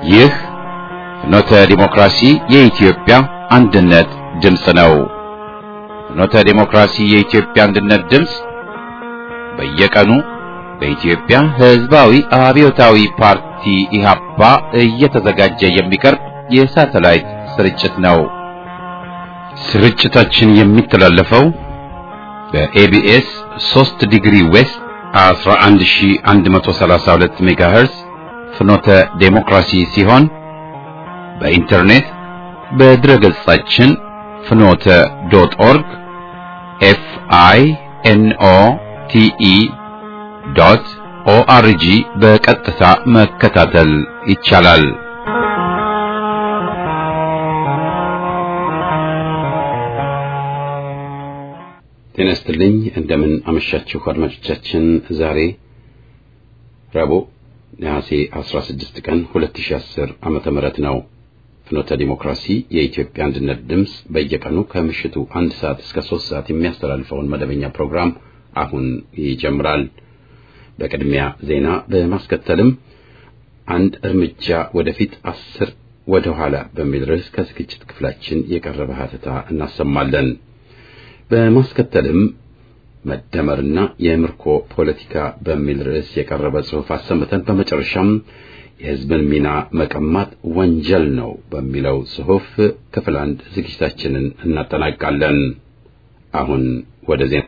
ይህ ፍኖተ ዲሞክራሲ የኢትዮጵያ አንድነት ድምፅ ነው። ፍኖተ ዲሞክራሲ የኢትዮጵያ አንድነት ድምፅ በየቀኑ በኢትዮጵያ ሕዝባዊ አብዮታዊ ፓርቲ ኢህአፓ እየተዘጋጀ የሚቀርብ የሳተላይት ስርጭት ነው። ስርጭታችን የሚተላለፈው በኤቢኤስ 3 ዲግሪ ዌስት 11132 ሜጋሄርዝ ፍኖተ ዴሞክራሲ ሲሆን በኢንተርኔት በድረ ገጻችን ፍኖተ ዶት ኦርግ ኤፍ አይ ኤን ኦ ቲ ኢ ዶት ኦአርጂ በቀጥታ መከታተል ይቻላል። ጤና ይስጥልኝ። እንደምን አመሻችሁ አድማጮቻችን። ዛሬ ረቡዕ ነሐሴ 16 ቀን 2010 ዓመተ ምህረት ነው። ፍኖተ ዲሞክራሲ የኢትዮጵያ አንድነት ድምፅ በየቀኑ ከምሽቱ አንድ ሰዓት እስከ ሶስት ሰዓት የሚያስተላልፈውን መደበኛ ፕሮግራም አሁን ይጀምራል። በቅድሚያ ዜና በማስከተልም አንድ እርምጃ ወደፊት አስር ወደ ኋላ በሚል ርዕስ ከዝግጅት ክፍላችን የቀረበ ሀተታ እናሰማለን። በማስከተልም መደመርና የምርኮ ፖለቲካ በሚል ርዕስ የቀረበ ጽሑፍ አሰምተን በመጨረሻም የሕዝብን ሚና መቀማት ወንጀል ነው በሚለው ጽሑፍ ክፍል አንድ ዝግጅታችንን እናጠናቃለን። አሁን ወደ ዜና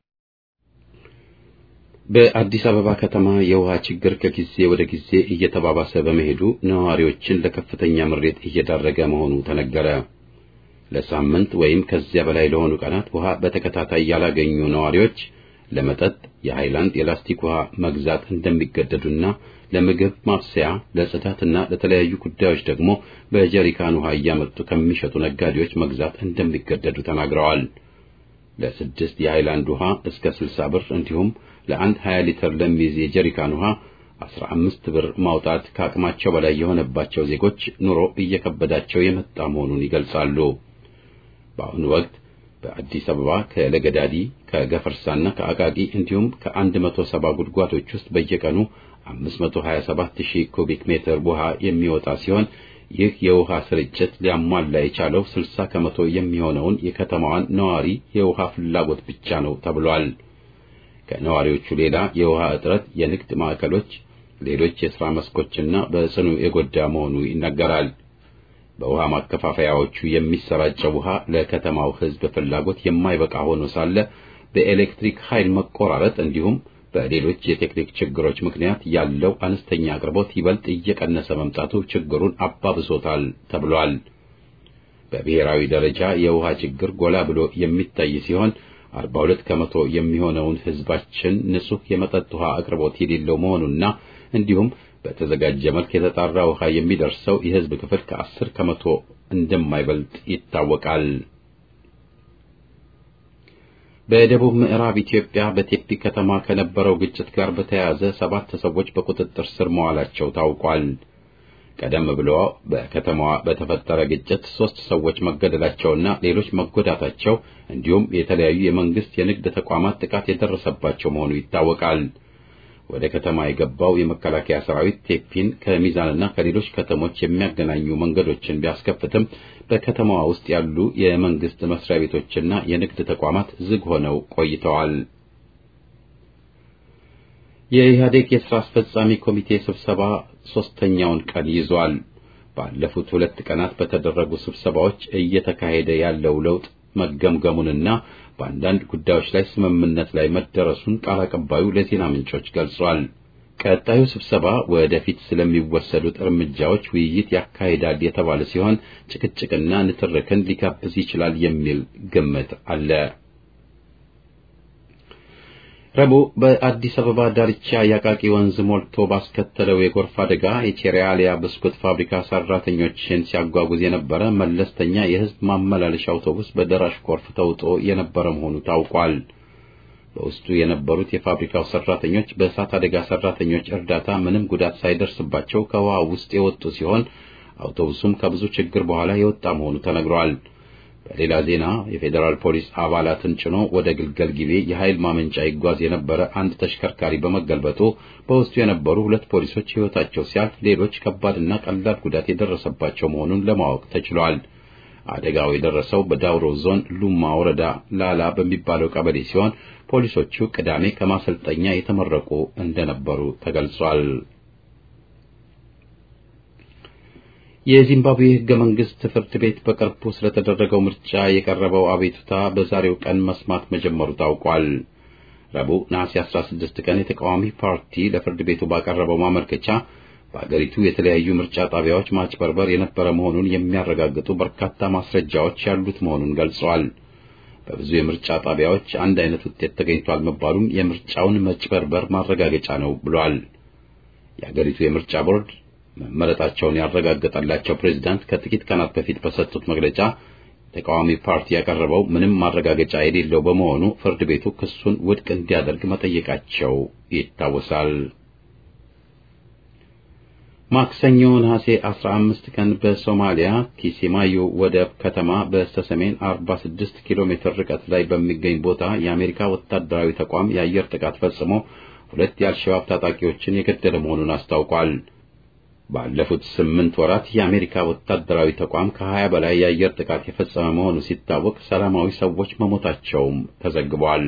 በአዲስ አበባ ከተማ የውሃ ችግር ከጊዜ ወደ ጊዜ እየተባባሰ በመሄዱ ነዋሪዎችን ለከፍተኛ ምሬት እየዳረገ መሆኑ ተነገረ። ለሳምንት ወይም ከዚያ በላይ ለሆኑ ቀናት ውሃ በተከታታይ ያላገኙ ነዋሪዎች ለመጠጥ የሃይላንድ የላስቲክ ውሃ መግዛት እንደሚገደዱና ለምግብ ማብሰያ፣ ለጽዳትና ለተለያዩ ጉዳዮች ደግሞ በጀሪካን ውሃ እያመጡ ከሚሸጡ ነጋዴዎች መግዛት እንደሚገደዱ ተናግረዋል። ለስድስት የሃይላንድ ውሃ እስከ 60 ብር እንዲሁም ለአንድ 20 ሊትር ለሚይዝ የጀሪካን ውሃ 15 ብር ማውጣት ከአቅማቸው በላይ የሆነባቸው ዜጎች ኑሮ እየከበዳቸው የመጣ መሆኑን ይገልጻሉ። በአሁኑ ወቅት በአዲስ አበባ ከለገዳዲ ከገፈርሳና ከአቃቂ እንዲሁም ከ170 ጉድጓዶች ውስጥ በየቀኑ 527000 ኩቢክ ሜትር ውሃ የሚወጣ ሲሆን ይህ የውሃ ስርጭት ሊያሟላ የቻለው 60 ከመቶ የሚሆነውን የከተማዋን ነዋሪ የውሃ ፍላጎት ብቻ ነው ተብሏል። ከነዋሪዎቹ ሌላ የውሃ እጥረት የንግድ ማዕከሎች፣ ሌሎች የሥራ መስኮችና በጽኑ የጎዳ መሆኑ ይነገራል። በውሃ ማከፋፈያዎቹ የሚሰራጨው ውሃ ለከተማው ሕዝብ ፍላጎት የማይበቃ ሆኖ ሳለ በኤሌክትሪክ ኃይል መቆራረጥ እንዲሁም በሌሎች የቴክኒክ ችግሮች ምክንያት ያለው አነስተኛ አቅርቦት ይበልጥ እየቀነሰ መምጣቱ ችግሩን አባብሶታል ተብሏል። በብሔራዊ ደረጃ የውሃ ችግር ጎላ ብሎ የሚታይ ሲሆን 42 ከመቶ የሚሆነውን ሕዝባችን ንጹህ የመጠጥ ውሃ አቅርቦት የሌለው መሆኑና እንዲሁም በተዘጋጀ መልክ የተጣራ ውሃ የሚደርሰው የሕዝብ ክፍል ከአስር ከመቶ እንደማይበልጥ ይታወቃል። በደቡብ ምዕራብ ኢትዮጵያ በቴፒ ከተማ ከነበረው ግጭት ጋር በተያያዘ ሰባት ሰዎች በቁጥጥር ስር መዋላቸው ታውቋል። ቀደም ብሎ በከተማዋ በተፈጠረ ግጭት ሶስት ሰዎች መገደላቸውና ሌሎች መጎዳታቸው እንዲሁም የተለያዩ የመንግስት የንግድ ተቋማት ጥቃት የደረሰባቸው መሆኑ ይታወቃል። ወደ ከተማ የገባው የመከላከያ ሰራዊት ቴፒን ከሚዛንና ከሌሎች ከተሞች የሚያገናኙ መንገዶችን ቢያስከፍትም በከተማዋ ውስጥ ያሉ የመንግስት መስሪያ ቤቶችና የንግድ ተቋማት ዝግ ሆነው ቆይተዋል። የኢህአዴግ የሥራ አስፈጻሚ ኮሚቴ ስብሰባ ሦስተኛውን ቀን ይዟል። ባለፉት ሁለት ቀናት በተደረጉ ስብሰባዎች እየተካሄደ ያለው ለውጥ መገምገሙንና በአንዳንድ ጉዳዮች ላይ ስምምነት ላይ መደረሱን ቃል አቀባዩ ለዜና ምንጮች ገልጿል። ቀጣዩ ስብሰባ ወደፊት ስለሚወሰዱት እርምጃዎች ውይይት ያካሂዳል የተባለ ሲሆን ጭቅጭቅና ንትርክን ሊጋብዝ ይችላል የሚል ግምት አለ። ረቡዕ በአዲስ አበባ ዳርቻ የአቃቂ ወንዝ ሞልቶ ባስከተለው የጎርፍ አደጋ የቼሪያሊያ ብስኩት ፋብሪካ ሰራተኞችን ሲያጓጉዝ የነበረ መለስተኛ የሕዝብ ማመላለሻ አውቶቡስ በደራሽ ጎርፍ ተውጦ የነበረ መሆኑ ታውቋል። በውስጡ የነበሩት የፋብሪካው ሰራተኞች በእሳት አደጋ ሰራተኞች እርዳታ ምንም ጉዳት ሳይደርስባቸው ከውሃ ውስጥ የወጡ ሲሆን አውቶቡሱም ከብዙ ችግር በኋላ የወጣ መሆኑ ተነግሯል። በሌላ ዜና የፌዴራል ፖሊስ አባላትን ጭኖ ወደ ግልገል ጊቤ የኃይል ማመንጫ ይጓዝ የነበረ አንድ ተሽከርካሪ በመገልበጡ በውስጡ የነበሩ ሁለት ፖሊሶች ሕይወታቸው ሲያልፍ ሌሎች ከባድና ቀላል ጉዳት የደረሰባቸው መሆኑን ለማወቅ ተችሏል። አደጋው የደረሰው በዳውሮ ዞን ሉማ ወረዳ ላላ በሚባለው ቀበሌ ሲሆን ፖሊሶቹ ቅዳሜ ከማሰልጠኛ የተመረቁ እንደነበሩ ተገልጿል። የዚምባብዌ ሕገ መንግስት ፍርድ ቤት በቅርቡ ስለተደረገው ምርጫ የቀረበው አቤቱታ በዛሬው ቀን መስማት መጀመሩ ታውቋል። ረቡዕ ነሐሴ 16 ቀን የተቃዋሚ ፓርቲ ለፍርድ ቤቱ ባቀረበው ማመልከቻ በአገሪቱ የተለያዩ ምርጫ ጣቢያዎች ማጭበርበር የነበረ መሆኑን የሚያረጋግጡ በርካታ ማስረጃዎች ያሉት መሆኑን ገልጸዋል። በብዙ የምርጫ ጣቢያዎች አንድ አይነት ውጤት ተገኝቷል መባሉም የምርጫውን መጭበርበር ማረጋገጫ ነው ብሏል። የአገሪቱ የምርጫ ቦርድ መመረጣቸውን ያረጋገጠላቸው ፕሬዝዳንት ከጥቂት ቀናት በፊት በሰጡት መግለጫ ተቃዋሚ ፓርቲ ያቀረበው ምንም ማረጋገጫ የሌለው በመሆኑ ፍርድ ቤቱ ክሱን ውድቅ እንዲያደርግ መጠየቃቸው ይታወሳል። ማክሰኞ ነሐሴ 15 ቀን በሶማሊያ ኪሲማዮ ወደብ ከተማ በስተሰሜን 46 ኪሎ ሜትር ርቀት ላይ በሚገኝ ቦታ የአሜሪካ ወታደራዊ ተቋም የአየር ጥቃት ፈጽሞ ሁለት የአልሸባብ ታጣቂዎችን የገደለ መሆኑን አስታውቋል። ባለፉት ስምንት ወራት የአሜሪካ ወታደራዊ ተቋም ከሀያ በላይ የአየር ጥቃት የፈጸመ መሆኑ ሲታወቅ ሰላማዊ ሰዎች መሞታቸውም ተዘግቧል።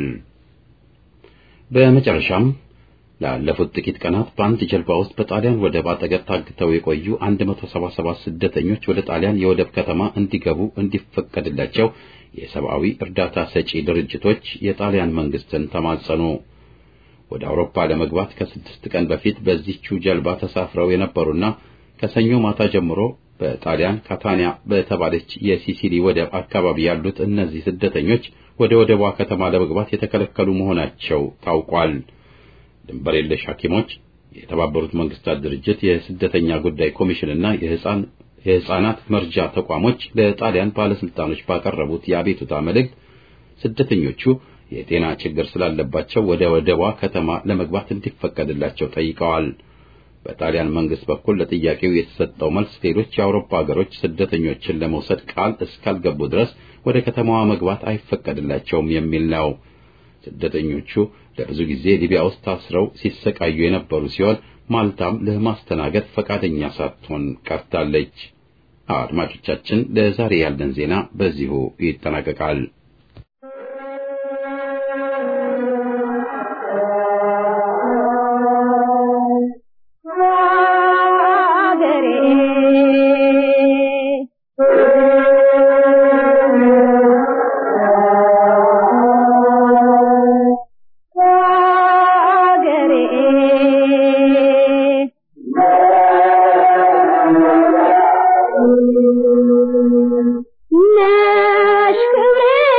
በመጨረሻም ላለፉት ጥቂት ቀናት በአንድ ጀልባ ውስጥ በጣሊያን ወደብ አጠገብ ታግተው የቆዩ 177 ስደተኞች ወደ ጣሊያን የወደብ ከተማ እንዲገቡ እንዲፈቀድላቸው የሰብአዊ እርዳታ ሰጪ ድርጅቶች የጣሊያን መንግስትን ተማጸኑ። ወደ አውሮፓ ለመግባት ከስድስት ቀን በፊት በዚህችው ጀልባ ተሳፍረው የነበሩና ከሰኞ ማታ ጀምሮ በጣሊያን ካታኒያ በተባለች የሲሲሊ ወደብ አካባቢ ያሉት እነዚህ ስደተኞች ወደ ወደቧ ከተማ ለመግባት የተከለከሉ መሆናቸው ታውቋል። ድንበር የለሽ ሐኪሞች፣ የተባበሩት መንግስታት ድርጅት የስደተኛ ጉዳይ ኮሚሽንና የህፃን የህፃናት መርጃ ተቋሞች ለጣሊያን ባለስልጣኖች ባቀረቡት የአቤቱታ መልእክት ስደተኞቹ የጤና ችግር ስላለባቸው ወደ ወደቧ ከተማ ለመግባት እንዲፈቀድላቸው ጠይቀዋል። በጣሊያን መንግስት በኩል ለጥያቄው የተሰጠው መልስ ሌሎች የአውሮፓ ሀገሮች ስደተኞችን ለመውሰድ ቃል እስካልገቡ ድረስ ወደ ከተማዋ መግባት አይፈቀድላቸውም የሚል ነው። ስደተኞቹ ለብዙ ጊዜ ሊቢያ ውስጥ ታስረው ሲሰቃዩ የነበሩ ሲሆን ማልታም ለማስተናገድ ፈቃደኛ ሳትሆን ቀርታለች። አድማጮቻችን፣ ለዛሬ ያለን ዜና በዚሁ ይጠናቀቃል። ነሽ ክብሬ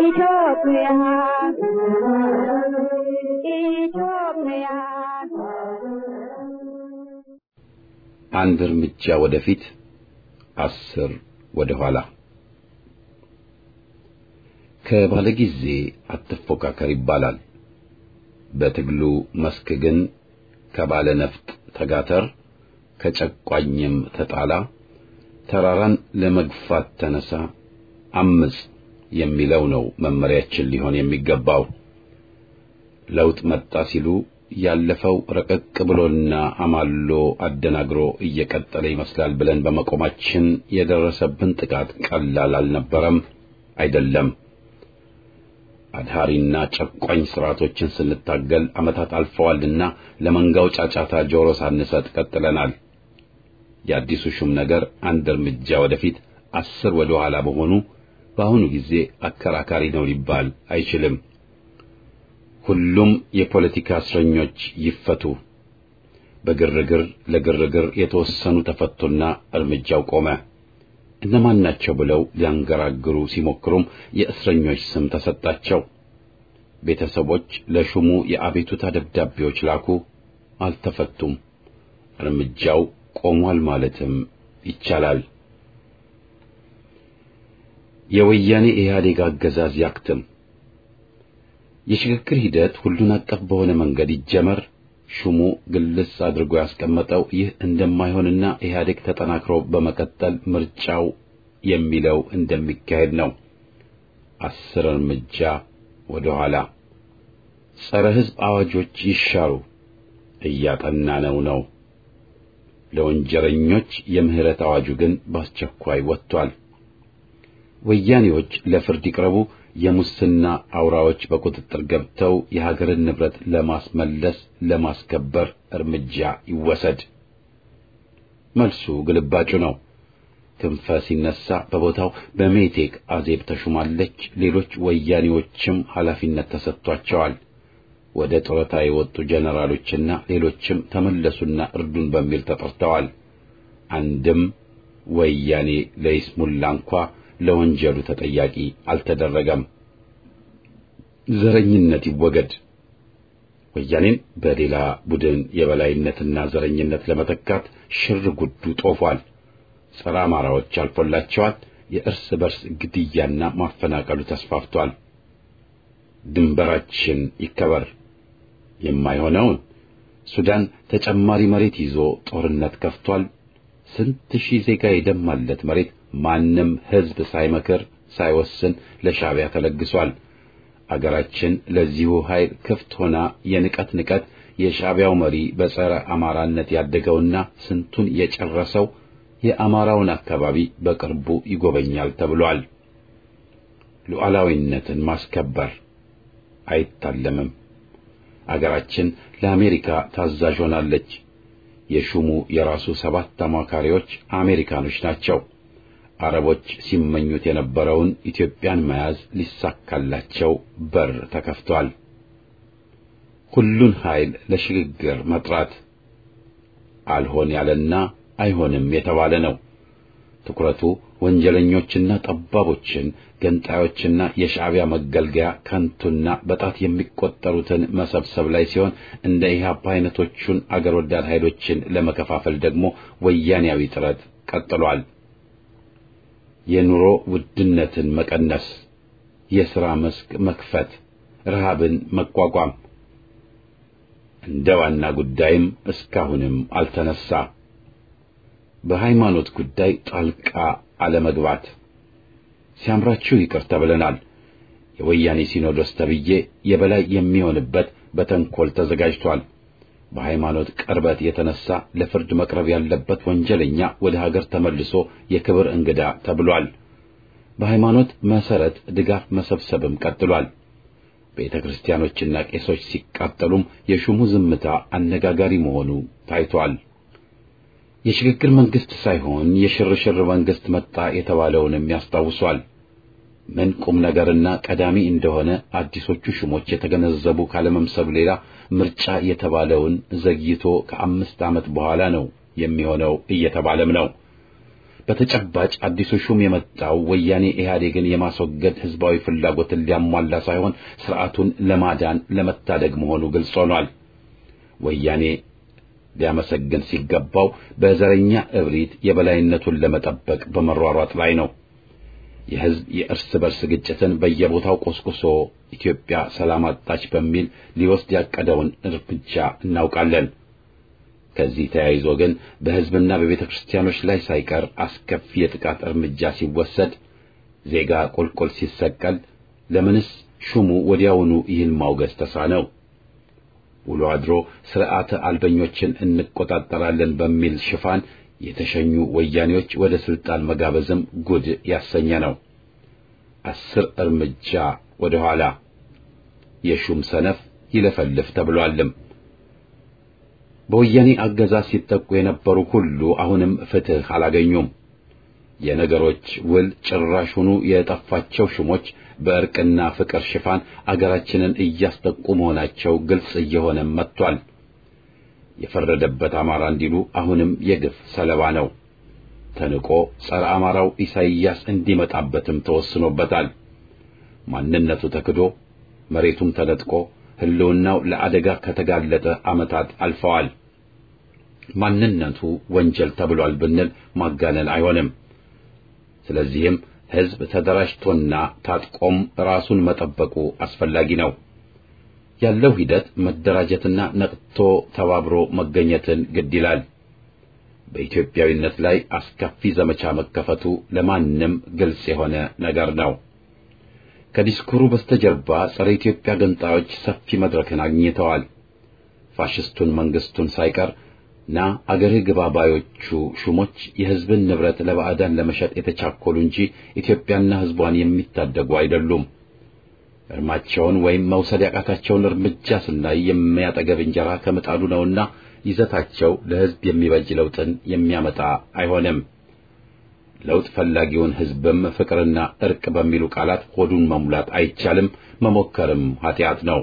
ኢትዮጵያ ኢትዮጵያ አንድ እርምጃ ወደፊት አስር ወደ ኋላ። ከባለጊዜ አትፎካከር ይባላል። በትግሉ መስክ ግን ከባለ ነፍጥ ተጋተር፣ ከጨቋኝም ተጣላ፣ ተራራን ለመግፋት ተነሳ፣ አምጽ የሚለው ነው መመሪያችን ሊሆን የሚገባው። ለውጥ መጣ ሲሉ ያለፈው ረቀቅ ብሎና አማሎ አደናግሮ እየቀጠለ ይመስላል ብለን በመቆማችን የደረሰብን ጥቃት ቀላል አልነበረም፣ አይደለም። አድሃሪና ጨቋኝ ስርዓቶችን ስንታገል ዓመታት አልፈዋልና ለመንጋው ጫጫታ ጆሮ ሳንሰጥ ቀጥለናል። የአዲሱ ሹም ነገር አንድ እርምጃ ወደፊት አስር ወደ ኋላ በሆኑ በአሁኑ ጊዜ አከራካሪ ነው ሊባል አይችልም። ሁሉም የፖለቲካ እስረኞች ይፈቱ። በግርግር ለግርግር የተወሰኑ ተፈቱና እርምጃው ቆመ። እነማን ናቸው ብለው ሊያንገራግሩ ሲሞክሩም የእስረኞች ስም ተሰጣቸው። ቤተሰቦች ለሹሙ የአቤቱታ ደብዳቤዎች ላኩ፣ አልተፈቱም። እርምጃው ቆሟል ማለትም ይቻላል። የወያኔ ኢህአዴግ አገዛዝ ያክትም። የሽግግር ሂደት ሁሉን አቀፍ በሆነ መንገድ ይጀመር። ሹሙ ግልጽ አድርጎ ያስቀመጠው ይህ እንደማይሆንና ኢህአዴግ ተጠናክሮ በመቀጠል ምርጫው የሚለው እንደሚካሄድ ነው። አስር እርምጃ ወደ ኋላ። ጸረ ሕዝብ አዋጆች ይሻሩ፣ እያጠናነው ነው። ለወንጀለኞች የምህረት አዋጁ ግን በአስቸኳይ ወጥቷል። ወያኔዎች ለፍርድ ይቅረቡ፣ የሙስና አውራዎች በቁጥጥር ገብተው የሀገርን ንብረት ለማስመለስ ለማስከበር እርምጃ ይወሰድ። መልሱ ግልባጩ ነው። ክንፈ ሲነሳ በቦታው በሜቴክ አዜብ ተሹማለች። ሌሎች ወያኔዎችም ኃላፊነት ተሰጥቷቸዋል። ወደ ጡረታ የወጡ ጀነራሎችና ሌሎችም ተመለሱና እርዱን በሚል ተጠርተዋል። አንድም ወያኔ ለይስሙላ እንኳ ለወንጀሉ ተጠያቂ አልተደረገም። ዘረኝነት ይወገድ። ወያኔን በሌላ ቡድን የበላይነትና ዘረኝነት ለመተካት ሽር ጉዱ ጦፏል። ጸረ አማራዎች አልፎላቸዋል። የእርስ በርስ ግድያና ማፈናቀሉ ተስፋፍቷል። ድንበራችን ይከበር። የማይሆነውን ሱዳን ተጨማሪ መሬት ይዞ ጦርነት ከፍቷል። ስንት ሺህ ዜጋ የደማለት መሬት ማንም ሕዝብ ሳይመክር ሳይወስን ለሻዕቢያ ተለግሷል። አገራችን ለዚሁ ኃይል ክፍት ሆና የንቀት ንቀት የሻዕቢያው መሪ በጸረ አማራነት ያደገውና ስንቱን የጨረሰው የአማራውን አካባቢ በቅርቡ ይጎበኛል ተብሏል። ሉዓላዊነትን ማስከበር አይታለምም። አገራችን ለአሜሪካ ታዛዥ ሆናለች። የሹሙ የራሱ ሰባት አማካሪዎች አሜሪካኖች ናቸው። አረቦች ሲመኙት የነበረውን ኢትዮጵያን መያዝ ሊሳካላቸው በር ተከፍቷል። ሁሉን ኃይል ለሽግግር መጥራት አልሆን ያለና አይሆንም የተባለ ነው። ትኩረቱ ወንጀለኞችና ጠባቦችን፣ ገንጣዮችና የሻዕቢያ መገልገያ ከንቱና በጣት የሚቆጠሩትን መሰብሰብ ላይ ሲሆን እንደ ኢህአፓ አይነቶቹን አገር ወዳድ ኃይሎችን ለመከፋፈል ደግሞ ወያኔያዊ ጥረት ቀጥሏል። የኑሮ ውድነትን መቀነስ፣ የሥራ መስክ መክፈት፣ ረሃብን መቋቋም እንደ ዋና ጉዳይም እስካሁንም አልተነሳ። በሃይማኖት ጉዳይ ጣልቃ አለመግባት ሲያምራችሁ ይቅር ተብለናል። የወያኔ ሲኖዶስ ተብዬ የበላይ የሚሆንበት በተንኮል ተዘጋጅቷል። በሃይማኖት ቅርበት የተነሳ ለፍርድ መቅረብ ያለበት ወንጀለኛ ወደ ሀገር ተመልሶ የክብር እንግዳ ተብሏል። በሃይማኖት መሰረት ድጋፍ መሰብሰብም ቀጥሏል። ቤተ ክርስቲያኖችና ቄሶች ሲቃጠሉም የሹሙ ዝምታ አነጋጋሪ መሆኑ ታይቷል። የሽግግር መንግስት ሳይሆን የሽርሽር መንግስት መጣ የተባለውንም ያስታውሷል። ምን ቁም ነገርና ቀዳሚ እንደሆነ አዲሶቹ ሹሞች የተገነዘቡ ካለመምሰሉ ሌላ ምርጫ የተባለውን ዘግይቶ ከአምስት ዓመት በኋላ ነው የሚሆነው እየተባለም ነው። በተጨባጭ አዲሱ ሹም የመጣው ወያኔ ኢህአዴግን የማስወገድ ህዝባዊ ፍላጎትን ሊያሟላ ሳይሆን ስርዓቱን ለማዳን ለመታደግ መሆኑ ግልጽ ሆኗል። ወያኔ ሊያመሰግን ሲገባው በዘረኛ እብሪት የበላይነቱን ለመጠበቅ በመሯሯጥ ላይ ነው። የህዝብ የእርስ በርስ ግጭትን በየቦታው ቆስቁሶ ኢትዮጵያ ሰላም አጣች በሚል ሊወስድ ያቀደውን እርምጃ እናውቃለን። ከዚህ ተያይዞ ግን በህዝብና በቤተ ክርስቲያኖች ላይ ሳይቀር አስከፊ የጥቃት እርምጃ ሲወሰድ፣ ዜጋ ቁልቁል ሲሰቀል፣ ለምንስ ሹሙ ወዲያውኑ ይህን ማውገዝ ተሳነው? ውሎ አድሮ ስርዓተ አልበኞችን እንቆጣጠራለን በሚል ሽፋን የተሸኙ ወያኔዎች ወደ ስልጣን መጋበዝም ጉድ ያሰኘ ነው። አስር እርምጃ ወደ ኋላ የሹም ሰነፍ ይለፈልፍ ተብሏልም። በወያኔ አገዛዝ ሲጠቁ የነበሩ ሁሉ አሁንም ፍትህ አላገኙም። የነገሮች ውል ጭራሹኑ የጠፋቸው ሹሞች በእርቅና ፍቅር ሽፋን አገራችንን እያስጠቁ መሆናቸው ግልጽ እየሆነ መጥቷል። የፈረደበት አማራ እንዲሉ አሁንም የግፍ ሰለባ ነው። ተንቆ ጸረ አማራው ኢሳይያስ እንዲመጣበትም ተወስኖበታል። ማንነቱ ተክዶ መሬቱም ተነጥቆ ሕልውናው ለአደጋ ከተጋለጠ ዓመታት አልፈዋል። ማንነቱ ወንጀል ተብሏል ብንል ማጋነን አይሆንም። ስለዚህም ሕዝብ ተደራጅቶና ታጥቆም ራሱን መጠበቁ አስፈላጊ ነው። ያለው ሂደት መደራጀትና ነቅቶ ተባብሮ መገኘትን ግድ ይላል። በኢትዮጵያዊነት ላይ አስከፊ ዘመቻ መከፈቱ ለማንም ግልጽ የሆነ ነገር ነው። ከዲስኩሩ በስተጀርባ ጸረ ኢትዮጵያ ገንጣዮች ሰፊ መድረክን አግኝተዋል። ፋሽስቱን መንግስቱን ሳይቀር ና አገርህ ግባ ባዮቹ ሹሞች የሕዝብን ንብረት ለባዕዳን ለመሸጥ የተቻኮሉ እንጂ ኢትዮጵያና ሕዝቧን የሚታደጉ አይደሉም። እርማቸውን ወይም መውሰድ ያቃታቸውን እርምጃ ስናይ የሚያጠገብ እንጀራ ከምጣዱ ነውና ይዘታቸው ለሕዝብ የሚበጅ ለውጥን የሚያመጣ አይሆንም። ለውጥ ፈላጊውን ሕዝብም ፍቅርና እርቅ በሚሉ ቃላት ሆዱን መሙላት አይቻልም፣ መሞከርም ኃጢአት ነው።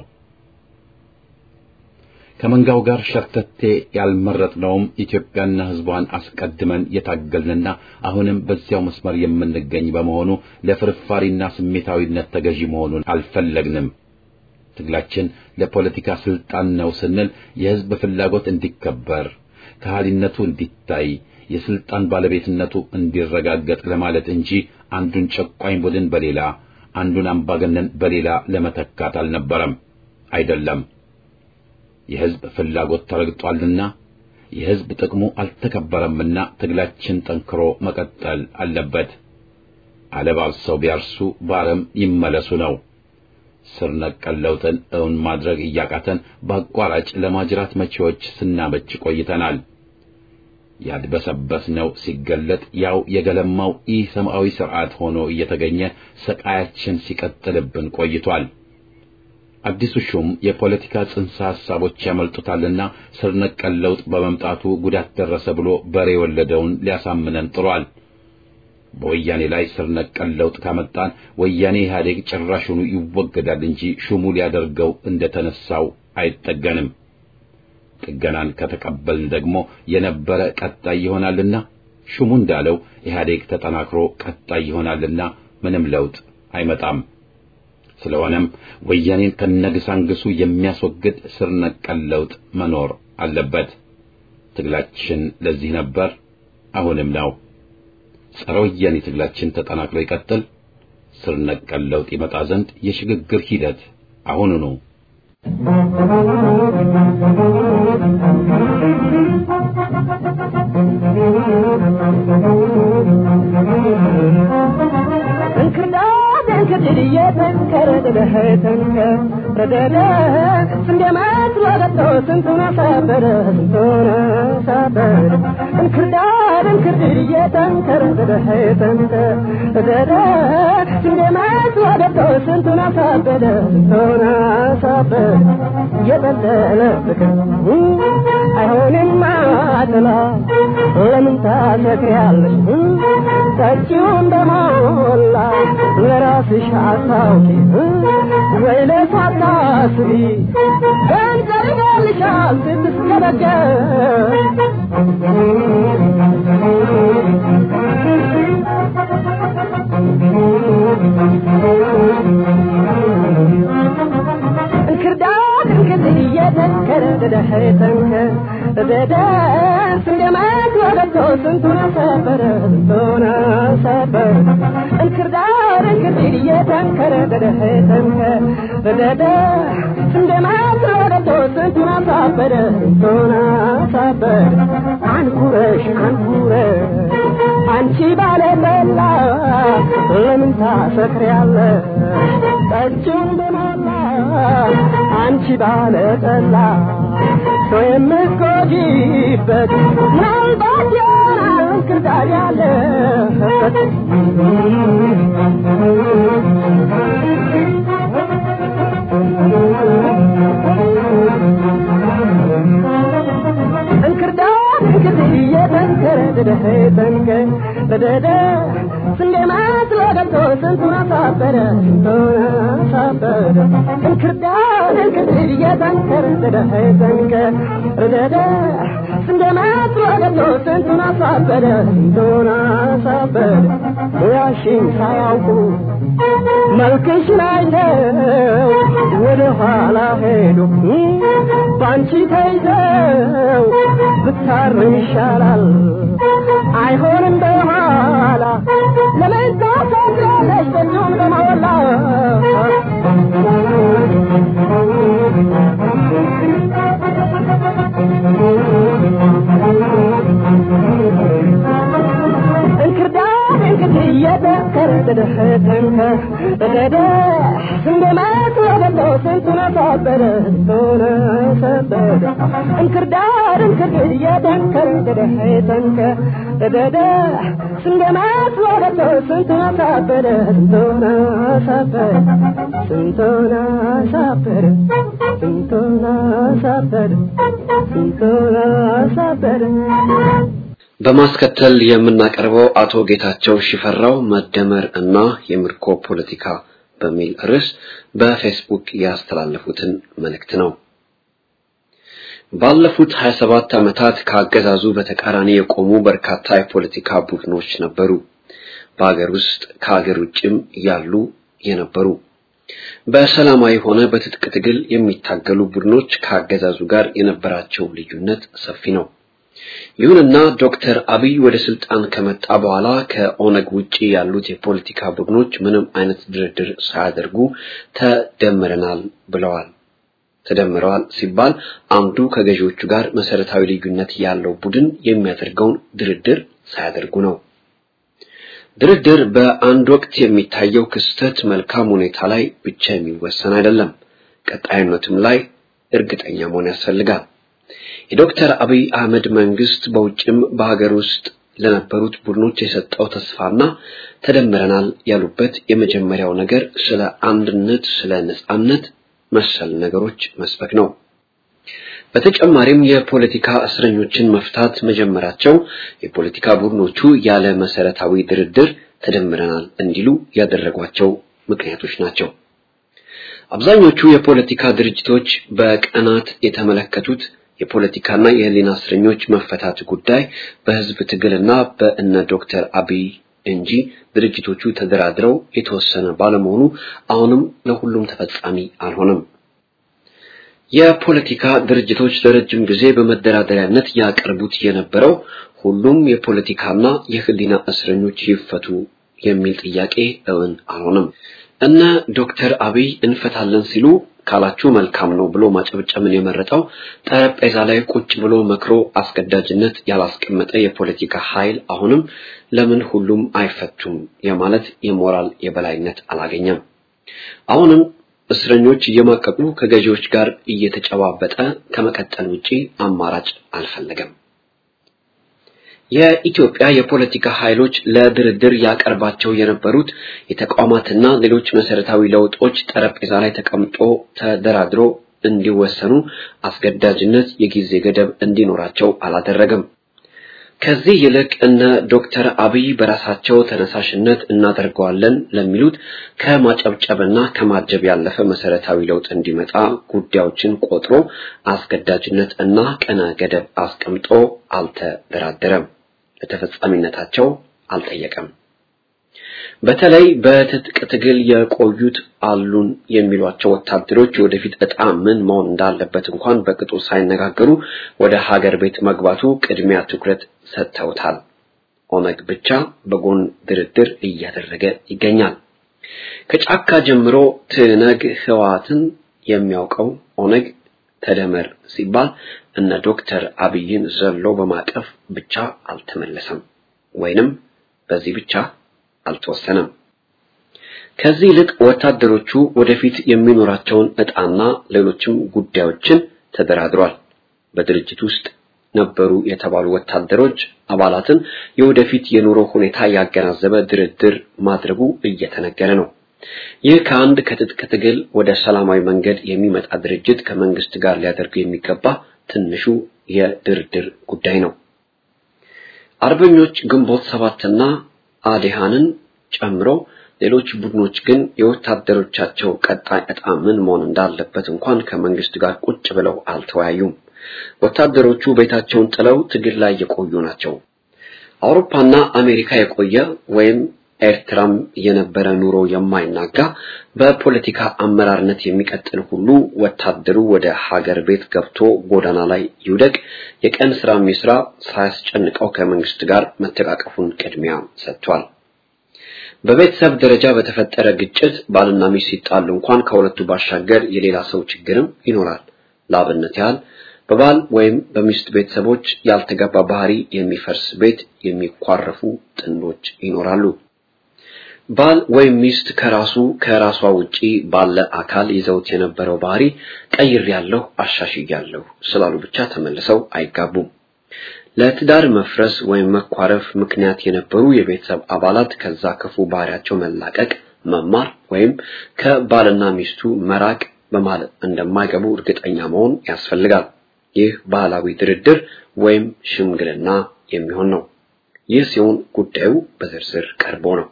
ከመንጋው ጋር ሸርተቴ ያልመረጥነውም ኢትዮጵያና ሕዝቧን አስቀድመን የታገልንና አሁንም በዚያው መስመር የምንገኝ በመሆኑ ለፍርፋሪና ስሜታዊነት ተገዢ መሆኑን አልፈለግንም። ትግላችን ለፖለቲካ ስልጣን ነው ስንል የሕዝብ ፍላጎት እንዲከበር፣ ከሃሊነቱ እንዲታይ፣ የስልጣን ባለቤትነቱ እንዲረጋገጥ ለማለት እንጂ አንዱን ጨቋኝ ቡድን በሌላ አንዱን አምባገነን በሌላ ለመተካት አልነበረም። አይደለም። የሕዝብ ፍላጎት ተረግጧልና የሕዝብ ጥቅሙ አልተከበረምና ትግላችን ጠንክሮ መቀጠል አለበት። አለባብሰው ቢያርሱ ባረም ይመለሱ ነው። ስር ነቀል ለውጥን እውን ማድረግ እያቃተን በአቋራጭ ለማጅራት መቼዎች ስናመች ቆይተናል። ያድበሰበስነው ሲገለጥ ያው የገለማው ኢሰማዊ ስርዓት ሆኖ እየተገኘ ሰቃያችን ሲቀጥልብን ቆይቷል። አዲሱ ሹም የፖለቲካ ጽንሰ ሐሳቦች ያመልጡታልና ስር ነቀል ለውጥ በመምጣቱ ጉዳት ደረሰ ብሎ በሬ የወለደውን ሊያሳምነን ጥሯል። በወያኔ ላይ ስር ነቀል ለውጥ ካመጣን ወያኔ ኢህአዴግ ጭራሹኑ ይወገዳል እንጂ ሹሙ ሊያደርገው እንደተነሳው አይጠገንም። ጥገናን ከተቀበልን ደግሞ የነበረ ቀጣይ ይሆናልና ሹሙ እንዳለው ኢህአዴግ ተጠናክሮ ቀጣይ ይሆናልና ምንም ለውጥ አይመጣም። ስለሆነም ወያኔን ከነግሳንግሱ የሚያስወግድ ስር ነቀል ለውጥ መኖር አለበት። ትግላችን ለዚህ ነበር፣ አሁንም ነው። ጸረ ወያኔ ትግላችን ተጠናክሮ ይቀጥል። ስር ነቀል ለውጥ ይመጣ ዘንድ የሽግግር ሂደት አሁኑኑ አይሆንም ማጥላ ለምን ታሰክሪያለሽ? ጠጪው እንደሞላ ለራስሽ አታውቂ ወይ ለሷ አታስቢ ገንዘብ ይገልሻል ስትስገበገብ እንክርዳድ እንክርድ እየተንከረ ደደኸተንከ ደደስ እንደማት ወደቶ ስንቱን ሰበረ ስንቱን ሰበረ እንክርዳድ እንክርድ እየተንከረ ደደኸተንከ ደደስ እንደማት ወደቶ ስንቱን ሰበረ ስንቱን ሰበረ አንኩረሽ አንኩረሽ አንቺ ባለበላ ለምን ታሰክሪያለሽ ጠጪውን በሞላ አንቺ ባለጠላ ሰው የምትጎጂበት ምናልባት ይሆናል እንክርዳድ ያለበት እንክርዳድ እንክርድ እየተንከረ ደደኸተንከ በደደ ስንዴ መስሎ ገብቶ ስንቱን አሳበረ ስንቱን አሳበረ እንክርዳድ እንክርድ እየተንከረ ደደኸተንከ በደደ ስንዴ መስሎ ገብቶ ስንቱን አሳበረ ስንቱን አሳበረ ሙያሽን ሳያውቁ መልክሽን አይተው ወደ ኋላ ሄዱ ባንቺ ተይዘው ብታርም ይሻላል አይሆንም በኋላ ለምን ታሰክራለሽ በእጁም በመወላ እንክርዳድ እንክርድ እየተከረ ደደኸተንከ ደደ ስንዴ መስሎ ገብቶ ስንቱን አሳበረ ስንቱን አሳበረ እንክርዳድ እንክርድ እየተንከረ ደደኸተንከ ደደ ስንዴ መስሎ ገብቶ ስንቱን አሳበረ ስንቱን አሳበረ ስንቱን አሳበረ ስንቱን አሳበረ ስንቱን አሳበረ በማስከተል የምናቀርበው አቶ ጌታቸው ሽፈራው መደመር እና የምርኮ ፖለቲካ በሚል ርዕስ በፌስቡክ ያስተላለፉትን መልእክት ነው። ባለፉት 27 ዓመታት ከአገዛዙ በተቃራኒ የቆሙ በርካታ የፖለቲካ ቡድኖች ነበሩ። በሀገር ውስጥ ከሀገር ውጭም ያሉ የነበሩ በሰላማዊ ሆነ በትጥቅ ትግል የሚታገሉ ቡድኖች ከአገዛዙ ጋር የነበራቸው ልዩነት ሰፊ ነው። ይሁንና ዶክተር አብይ ወደ ስልጣን ከመጣ በኋላ ከኦነግ ውጪ ያሉት የፖለቲካ ቡድኖች ምንም አይነት ድርድር ሳያደርጉ ተደምረናል ብለዋል። ተደምረዋል ሲባል አንዱ ከገዢዎቹ ጋር መሰረታዊ ልዩነት ያለው ቡድን የሚያደርገውን ድርድር ሳያደርጉ ነው። ድርድር በአንድ ወቅት የሚታየው ክስተት መልካም ሁኔታ ላይ ብቻ የሚወሰን አይደለም። ቀጣይነቱም ላይ እርግጠኛ መሆን ያስፈልጋል። የዶክተር አብይ አህመድ መንግስት በውጭም በሀገር ውስጥ ለነበሩት ቡድኖች የሰጠው ተስፋና ተደምረናል ያሉበት የመጀመሪያው ነገር ስለ አንድነት፣ ስለ ነጻነት መሰል ነገሮች መስበክ ነው። በተጨማሪም የፖለቲካ እስረኞችን መፍታት መጀመራቸው የፖለቲካ ቡድኖቹ ያለ መሰረታዊ ድርድር ተደምረናል እንዲሉ ያደረጓቸው ምክንያቶች ናቸው። አብዛኞቹ የፖለቲካ ድርጅቶች በቀናት የተመለከቱት የፖለቲካና የህሊና እስረኞች መፈታት ጉዳይ በህዝብ ትግልና በእነ ዶክተር አብይ እንጂ ድርጅቶቹ ተደራድረው የተወሰነ ባለመሆኑ አሁንም ለሁሉም ተፈጻሚ አልሆነም። የፖለቲካ ድርጅቶች ለረጅም ጊዜ በመደራደሪያነት ያቀርቡት የነበረው ሁሉም የፖለቲካና የህሊና እስረኞች ይፈቱ የሚል ጥያቄ እውን አልሆነም። እነ ዶክተር አብይ እንፈታለን ሲሉ ካላችሁ መልካም ነው ብሎ ማጨብጨብን የመረጠው ጠረጴዛ ላይ ቁጭ ብሎ መክሮ አስገዳጅነት ያላስቀመጠ የፖለቲካ ኃይል አሁንም ለምን ሁሉም አይፈቱም የማለት የሞራል የበላይነት አላገኘም። አሁንም እስረኞች እየማቀቁ ከገዢዎች ጋር እየተጨባበጠ ከመቀጠል ውጪ አማራጭ አልፈለገም። የኢትዮጵያ የፖለቲካ ኃይሎች ለድርድር ያቀርባቸው የነበሩት የተቋማትና ሌሎች መሰረታዊ ለውጦች ጠረጴዛ ላይ ተቀምጦ ተደራድሮ እንዲወሰኑ አስገዳጅነት የጊዜ ገደብ እንዲኖራቸው አላደረገም። ከዚህ ይልቅ እነ ዶክተር አብይ በራሳቸው ተነሳሽነት እናደርገዋለን ለሚሉት ከማጨብጨብና ከማጀብ ያለፈ መሰረታዊ ለውጥ እንዲመጣ ጉዳዮችን ቆጥሮ አስገዳጅነት እና ቀነ ገደብ አስቀምጦ አልተደራደረም። ለተፈጻሚነታቸው አልጠየቀም። በተለይ በትጥቅ ትግል የቆዩት አሉን የሚሏቸው ወታደሮች ወደፊት ዕጣ ምን መሆን እንዳለበት እንኳን በቅጡ ሳይነጋገሩ ወደ ሀገር ቤት መግባቱ ቅድሚያ ትኩረት ሰጥተውታል። ኦነግ ብቻ በጎን ድርድር እያደረገ ይገኛል። ከጫካ ጀምሮ ትነግ ህወሓትን የሚያውቀው ኦነግ ተደመር ሲባል እነ ዶክተር አብይን ዘሎ በማቀፍ ብቻ አልተመለሰም፣ ወይንም በዚህ ብቻ አልተወሰነም። ከዚህ ይልቅ ወታደሮቹ ወደፊት የሚኖራቸውን ዕጣና ሌሎችም ጉዳዮችን ተደራድሯል። በድርጅት ውስጥ ነበሩ የተባሉ ወታደሮች አባላትን የወደፊት የኑሮ ሁኔታ ያገናዘበ ድርድር ማድረጉ እየተነገረ ነው። ይህ ከአንድ ከትጥቅ ትግል ወደ ሰላማዊ መንገድ የሚመጣ ድርጅት ከመንግስት ጋር ሊያደርጉ የሚገባ ትንሹ የድርድር ጉዳይ ነው። አርበኞች ግንቦት ሰባትና አዴሃንን ጨምሮ ሌሎች ቡድኖች ግን የወታደሮቻቸው ቀጣይ ዕጣ ምን መሆን እንዳለበት እንኳን ከመንግስት ጋር ቁጭ ብለው አልተወያዩም። ወታደሮቹ ቤታቸውን ጥለው ትግል ላይ የቆዩ ናቸው። አውሮፓና አሜሪካ የቆየ ወይም ኤርትራም የነበረ ኑሮ የማይናጋ በፖለቲካ አመራርነት የሚቀጥል ሁሉ ወታደሩ ወደ ሀገር ቤት ገብቶ ጎዳና ላይ ይውደቅ፣ የቀን ስራ የሚስራ ሳያስጨንቀው ከመንግስት ጋር መተቃቀፉን ቅድሚያ ሰጥቷል። በቤተሰብ ደረጃ በተፈጠረ ግጭት ባልና ሚስት ሲጣሉ እንኳን ከሁለቱ ባሻገር የሌላ ሰው ችግርም ይኖራል። ለአብነት ያህል በባል ወይም በሚስት ቤተሰቦች ያልተገባ ባህሪ የሚፈርስ ቤት የሚኳረፉ ጥንዶች ይኖራሉ። ባል ወይም ሚስት ከራሱ ከራሷ ውጪ ባለ አካል ይዘውት የነበረው ባህሪ ቀይሬያለሁ፣ አሻሽያለሁ ስላሉ ብቻ ተመልሰው አይጋቡም። ለትዳር መፍረስ ወይም መኳረፍ ምክንያት የነበሩ የቤተሰብ አባላት ከዛ ክፉ ባህሪያቸው መላቀቅ፣ መማር ወይም ከባልና ሚስቱ መራቅ በማለት እንደማይገቡ እርግጠኛ መሆን ያስፈልጋል። ይህ ባህላዊ ድርድር ወይም ሽምግልና የሚሆን ነው። ይህ ሲሆን ጉዳዩ በዝርዝር ቀርቦ ነው።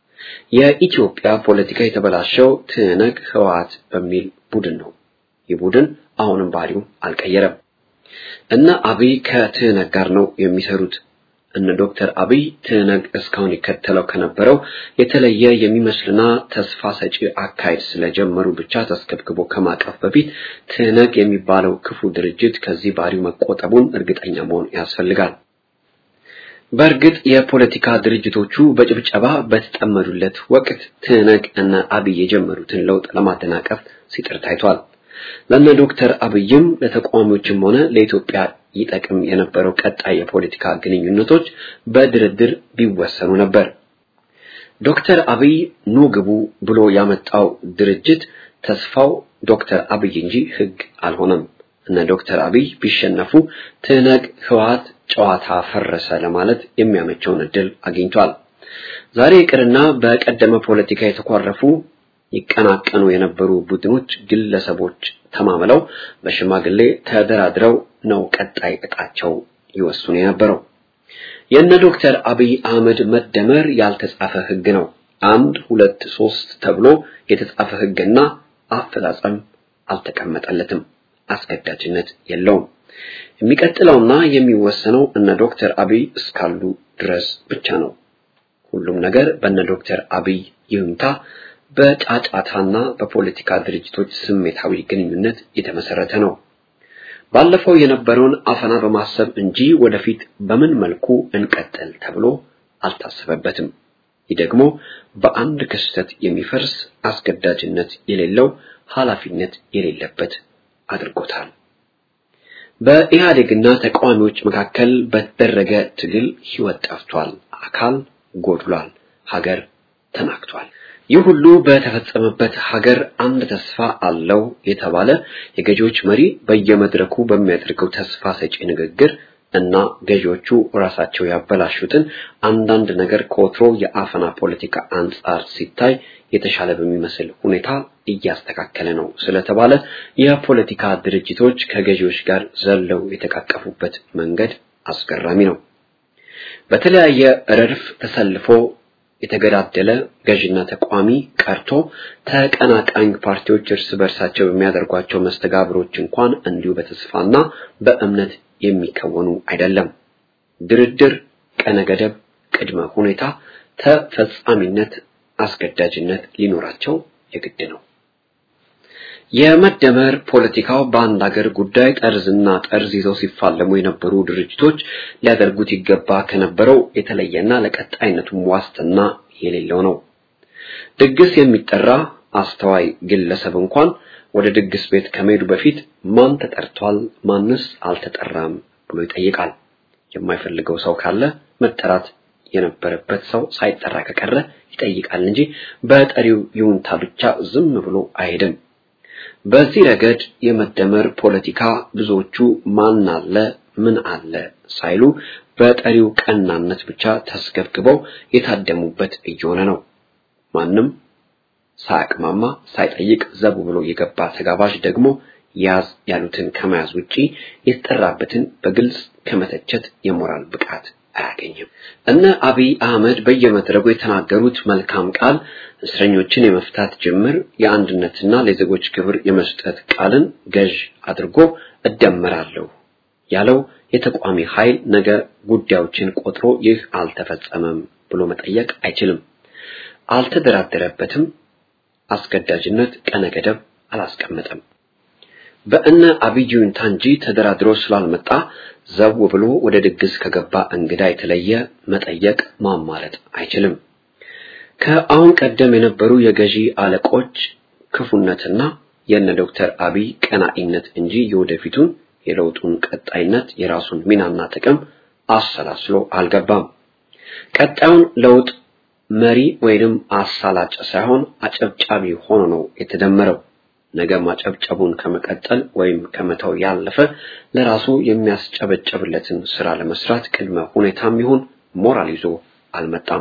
የኢትዮጵያ ፖለቲካ የተበላሸው ትነግ ህወሓት በሚል ቡድን ነው። ይህ ቡድን አሁንም ባህሪው አልቀየረም። እነ አብይ ከትህነግ ጋር ነው የሚሰሩት። እነ ዶክተር አብይ ትህነግ እስካሁን ይከተለው ከነበረው የተለየ የሚመስልና ተስፋ ሰጪ አካሄድ ስለጀመሩ ብቻ ተስከብክቦ ከማቀፍ በፊት ትህነግ የሚባለው ክፉ ድርጅት ከዚህ ባህሪው መቆጠቡን እርግጠኛ መሆን ያስፈልጋል። በእርግጥ የፖለቲካ ድርጅቶቹ በጭብጨባ በተጠመዱለት ወቅት ትህነግ እና አብይ የጀመሩትን ለውጥ ለማደናቀፍ ሲጥር ታይቷል። ለነ ዶክተር አብይም ለተቃዋሚዎችም ሆነ ለኢትዮጵያ ይጠቅም የነበረው ቀጣይ የፖለቲካ ግንኙነቶች በድርድር ቢወሰኑ ነበር። ዶክተር አብይ ኑ ግቡ ብሎ ያመጣው ድርጅት ተስፋው ዶክተር አብይ እንጂ ህግ አልሆነም። እነ ዶክተር አብይ ቢሸነፉ ትህነግ ህወሓት ጨዋታ ፈረሰ ለማለት የሚያመቸውን እድል አግኝቷል። ዛሬ ይቅርና በቀደመ ፖለቲካ የተኳረፉ ይቀናቀኑ የነበሩ ቡድኖች፣ ግለሰቦች ተማምለው በሽማግሌ ተደራድረው ነው ቀጣይ እጣቸው ይወስኑ የነበረው። የነ ዶክተር አብይ አህመድ መደመር ያልተጻፈ ህግ ነው። አንድ ሁለት ሶስት ተብሎ የተጻፈ ህግና አፈጻጸም አልተቀመጠለትም። አስገዳጅነት የለውም። የሚቀጥለውና የሚወሰነው እነ ዶክተር አብይ እስካሉ ድረስ ብቻ ነው። ሁሉም ነገር በእነ ዶክተር አብይ ይሁንታ በጫጫታና በፖለቲካ ድርጅቶች ስሜታዊ ግንኙነት የተመሰረተ ነው። ባለፈው የነበረውን አፈና በማሰብ እንጂ ወደፊት በምን መልኩ እንቀጥል ተብሎ አልታሰበበትም። ይህ ደግሞ በአንድ ክስተት የሚፈርስ አስገዳጅነት የሌለው ኃላፊነት የሌለበት አድርጎታል። በኢህአዴግና ተቃዋሚዎች መካከል በተደረገ ትግል ህይወት ጠፍቷል፣ አካል ጎድሏል፣ ሀገር ተናግቷል። ይህ ሁሉ በተፈጸመበት ሀገር አንድ ተስፋ አለው የተባለ የገዢዎች መሪ በየመድረኩ በሚያደርገው ተስፋ ሰጪ ንግግር እና ገዢዎቹ ራሳቸው ያበላሹትን አንዳንድ ነገር ከወትሮ የአፈና ፖለቲካ አንጻር ሲታይ የተሻለ በሚመስል ሁኔታ እያስተካከለ ነው ስለተባለ የፖለቲካ ድርጅቶች ከገዢዎች ጋር ዘለው የተቃቀፉበት መንገድ አስገራሚ ነው። በተለያየ ረድፍ ተሰልፎ የተገዳደለ ገዥና ተቋሚ ቀርቶ ተቀናቃኝ ፓርቲዎች እርስ በርሳቸው በሚያደርጓቸው መስተጋብሮች እንኳን እንዲሁ በተስፋና በእምነት የሚከወኑ አይደለም። ድርድር፣ ቀነ ገደብ፣ ቅድመ ሁኔታ ተፈጻሚነት፣ አስገዳጅነት ሊኖራቸው የግድ ነው። የመደመር ፖለቲካው በአንድ ሀገር ጉዳይ ጠርዝና ጠርዝ ይዘው ሲፋለሙ የነበሩ ድርጅቶች ሊያደርጉት ይገባ ከነበረው የተለየና ለቀጣይነቱም ዋስትና የሌለው ነው። ድግስ የሚጠራ አስተዋይ ግለሰብ እንኳን ወደ ድግስ ቤት ከመሄዱ በፊት ማን ተጠርቷል፣ ማንስ አልተጠራም ብሎ ይጠይቃል። የማይፈልገው ሰው ካለ መጠራት የነበረበት ሰው ሳይጠራ ከቀረ ይጠይቃል እንጂ በጠሪው ይሁንታ ብቻ ዝም ብሎ አይሄድም። በዚህ ረገድ የመደመር ፖለቲካ ብዙዎቹ ማን አለ ምን አለ ሳይሉ በጠሪው ቀናነት ብቻ ተስገብግበው የታደሙበት እየሆነ ነው። ማንም ሳያቅማማ ሳይጠይቅ ዘቡ ብሎ የገባ ተጋባዥ ደግሞ ያዝ ያሉትን ከመያዝ ውጪ የተጠራበትን በግልጽ ከመተቸት የሞራል ብቃት አያገኝም። እነ አብይ አህመድ በየመድረኩ የተናገሩት መልካም ቃል እስረኞችን የመፍታት ጅምር የአንድነትና ለዜጎች ክብር የመስጠት ቃልን ገዥ አድርጎ እደመራለሁ ያለው የተቋሚ ኃይል ነገ ጉዳዮችን ቆጥሮ ይህ አልተፈጸመም ብሎ መጠየቅ አይችልም። አልተደራደረበትም። አስገዳጅነት ቀነ ገደብ አላስቀመጠም። በእነ አብይ ይሁንታ እንጂ ተደራድሮ ስላልመጣ ዘው ብሎ ወደ ድግስ ከገባ እንግዳ የተለየ መጠየቅ ማማረጥ አይችልም። ከአሁን ቀደም የነበሩ የገዢ አለቆች ክፉነትና የነ ዶክተር አብይ ቀናኢነት እንጂ የወደፊቱን የለውጡን ቀጣይነት የራሱን ሚናና ጥቅም አሰላስሎ አልገባም። ቀጣዩን ለውጥ መሪ ወይንም አሳላጭ ሳይሆን አጨብጫቢ ሆኖ ነው የተደመረው። ነገ ማጨብጨቡን ከመቀጠል ወይም ከመተው ያለፈ ለራሱ የሚያስጨበጨብለትን ስራ ለመስራት ቅድመ ሁኔታም ይሁን ሞራል ይዞ አልመጣም።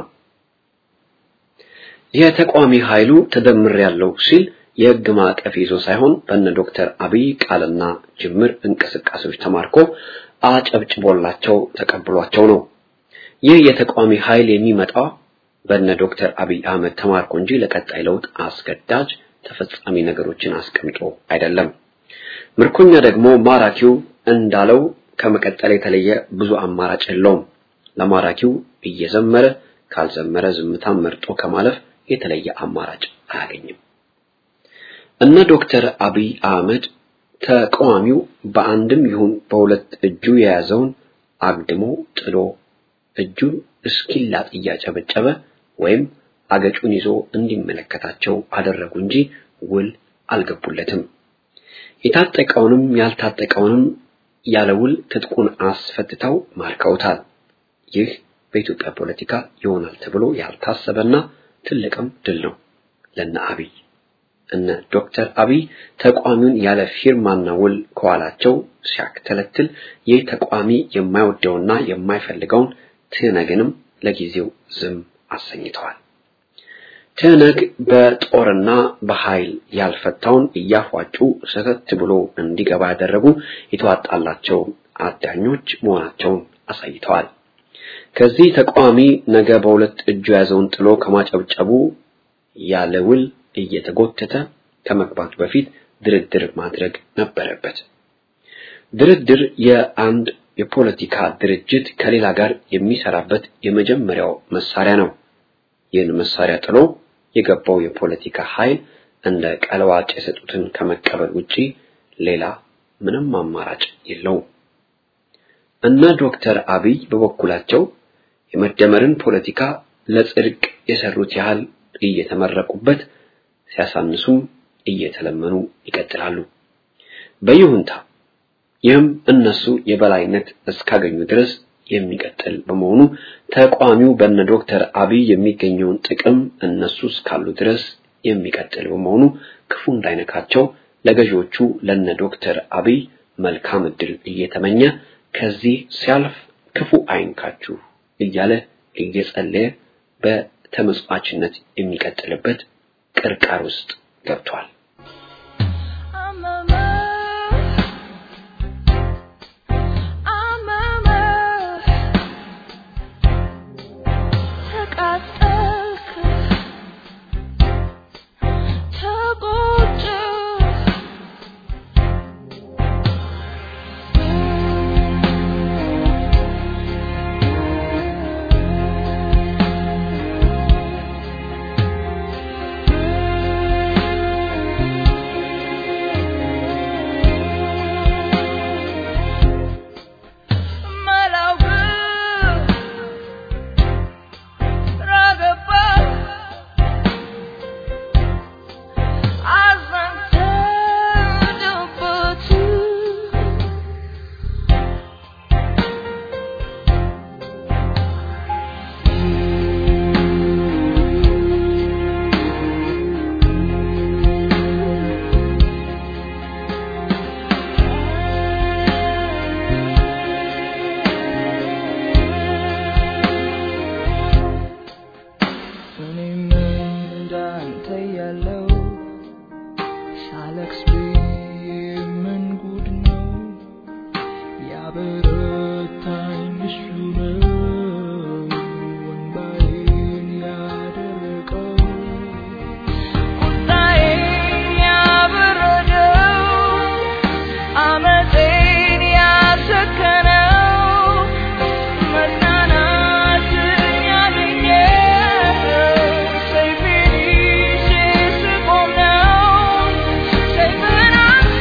የተቋሚ ኃይሉ ተደምር ያለው ሲል የህግ ማዕቀፍ ይዞ ሳይሆን በነ ዶክተር አብይ ቃልና ጅምር እንቅስቃሴዎች ተማርኮ አጨብጭቦላቸው ተቀብሏቸው ነው። ይህ የተቋሚ ኃይል የሚመጣው በነ ዶክተር አብይ አህመድ ተማርኮ እንጂ ለቀጣይ ለውጥ አስገዳጅ ተፈጻሚ ነገሮችን አስቀምጦ አይደለም። ምርኮኛ ደግሞ ማራኪው እንዳለው ከመቀጠል የተለየ ብዙ አማራጭ የለውም። ለማራኪው እየዘመረ ካልዘመረ ዝምታን መርጦ ከማለፍ የተለየ አማራጭ አያገኝም። እነ ዶክተር አብይ አህመድ ተቃዋሚው በአንድም ይሁን በሁለት እጁ የያዘውን አግድሞ ጥሎ እጁን እስኪላጥ እያጨበጨበ ወይም አገጩን ይዞ እንዲመለከታቸው አደረጉ እንጂ ውል አልገቡለትም። የታጠቀውንም ያልታጠቀውንም ያለ ውል ትጥቁን አስፈትተው ማርከውታል። ይህ በኢትዮጵያ ፖለቲካ ይሆናል ተብሎ ያልታሰበና ትልቅም ድል ነው ለነ አብይ። እነ ዶክተር አብይ ተቋሚውን ያለ ፊርማና ውል ከኋላቸው ሲያክተለትል ይህ ተቋሚ የማይወደውና የማይፈልገውን ትነግንም ለጊዜው ዝም አሰኝተዋል። ትነግ በጦርና በኃይል ያልፈታውን እያፏጩ ሰተት ብሎ እንዲገባ ያደረጉ የተዋጣላቸው አዳኞች መሆናቸውን አሳይተዋል። ከዚህ ተቃዋሚ ነገ በሁለት እጁ የያዘውን ጥሎ ከማጨብጨቡ ያለ ውል እየተጎተተ ከመግባቱ በፊት ድርድር ማድረግ ነበረበት። ድርድር የአንድ የፖለቲካ ድርጅት ከሌላ ጋር የሚሰራበት የመጀመሪያው መሳሪያ ነው። ይህን መሳሪያ ጥሎ የገባው የፖለቲካ ኃይል እንደ ቀለዋጭ የሰጡትን ከመቀበል ውጪ ሌላ ምንም አማራጭ የለውም። እነ ዶክተር አብይ በበኩላቸው የመደመርን ፖለቲካ ለጽድቅ የሰሩት ያህል እየተመረቁበት ሲያሳንሱም እየተለመኑ ይቀጥላሉ በይሁንታ ይህም እነሱ የበላይነት እስካገኙ ድረስ የሚቀጥል በመሆኑ ተቋሚው በነ ዶክተር አብይ የሚገኘውን ጥቅም እነሱ እስካሉ ድረስ የሚቀጥል በመሆኑ ክፉ እንዳይነካቸው ለገዢዎቹ ለነ ዶክተር አብይ መልካም እድል እየተመኘ ከዚህ ሲያልፍ ክፉ አይንካችሁ እያለ እየጸለየ በተመጽዋችነት የሚቀጥልበት ቅርቃር ውስጥ ገብቷል። I'm a mess. I'm a mess. ተቃጠልክ፣ ተጎዳህ። ባለቅስ ብዬ ምን ጉድ ነው ያበረታኝ እሱ ነው ወንባዬን ያደረቀው ቁጣዬን ያበረደው አመፄን ያሰከነው መጽናናትን ያገኘው ሰይፌን ይዤ ስቆም ነው። ሰይፍህን አንሳ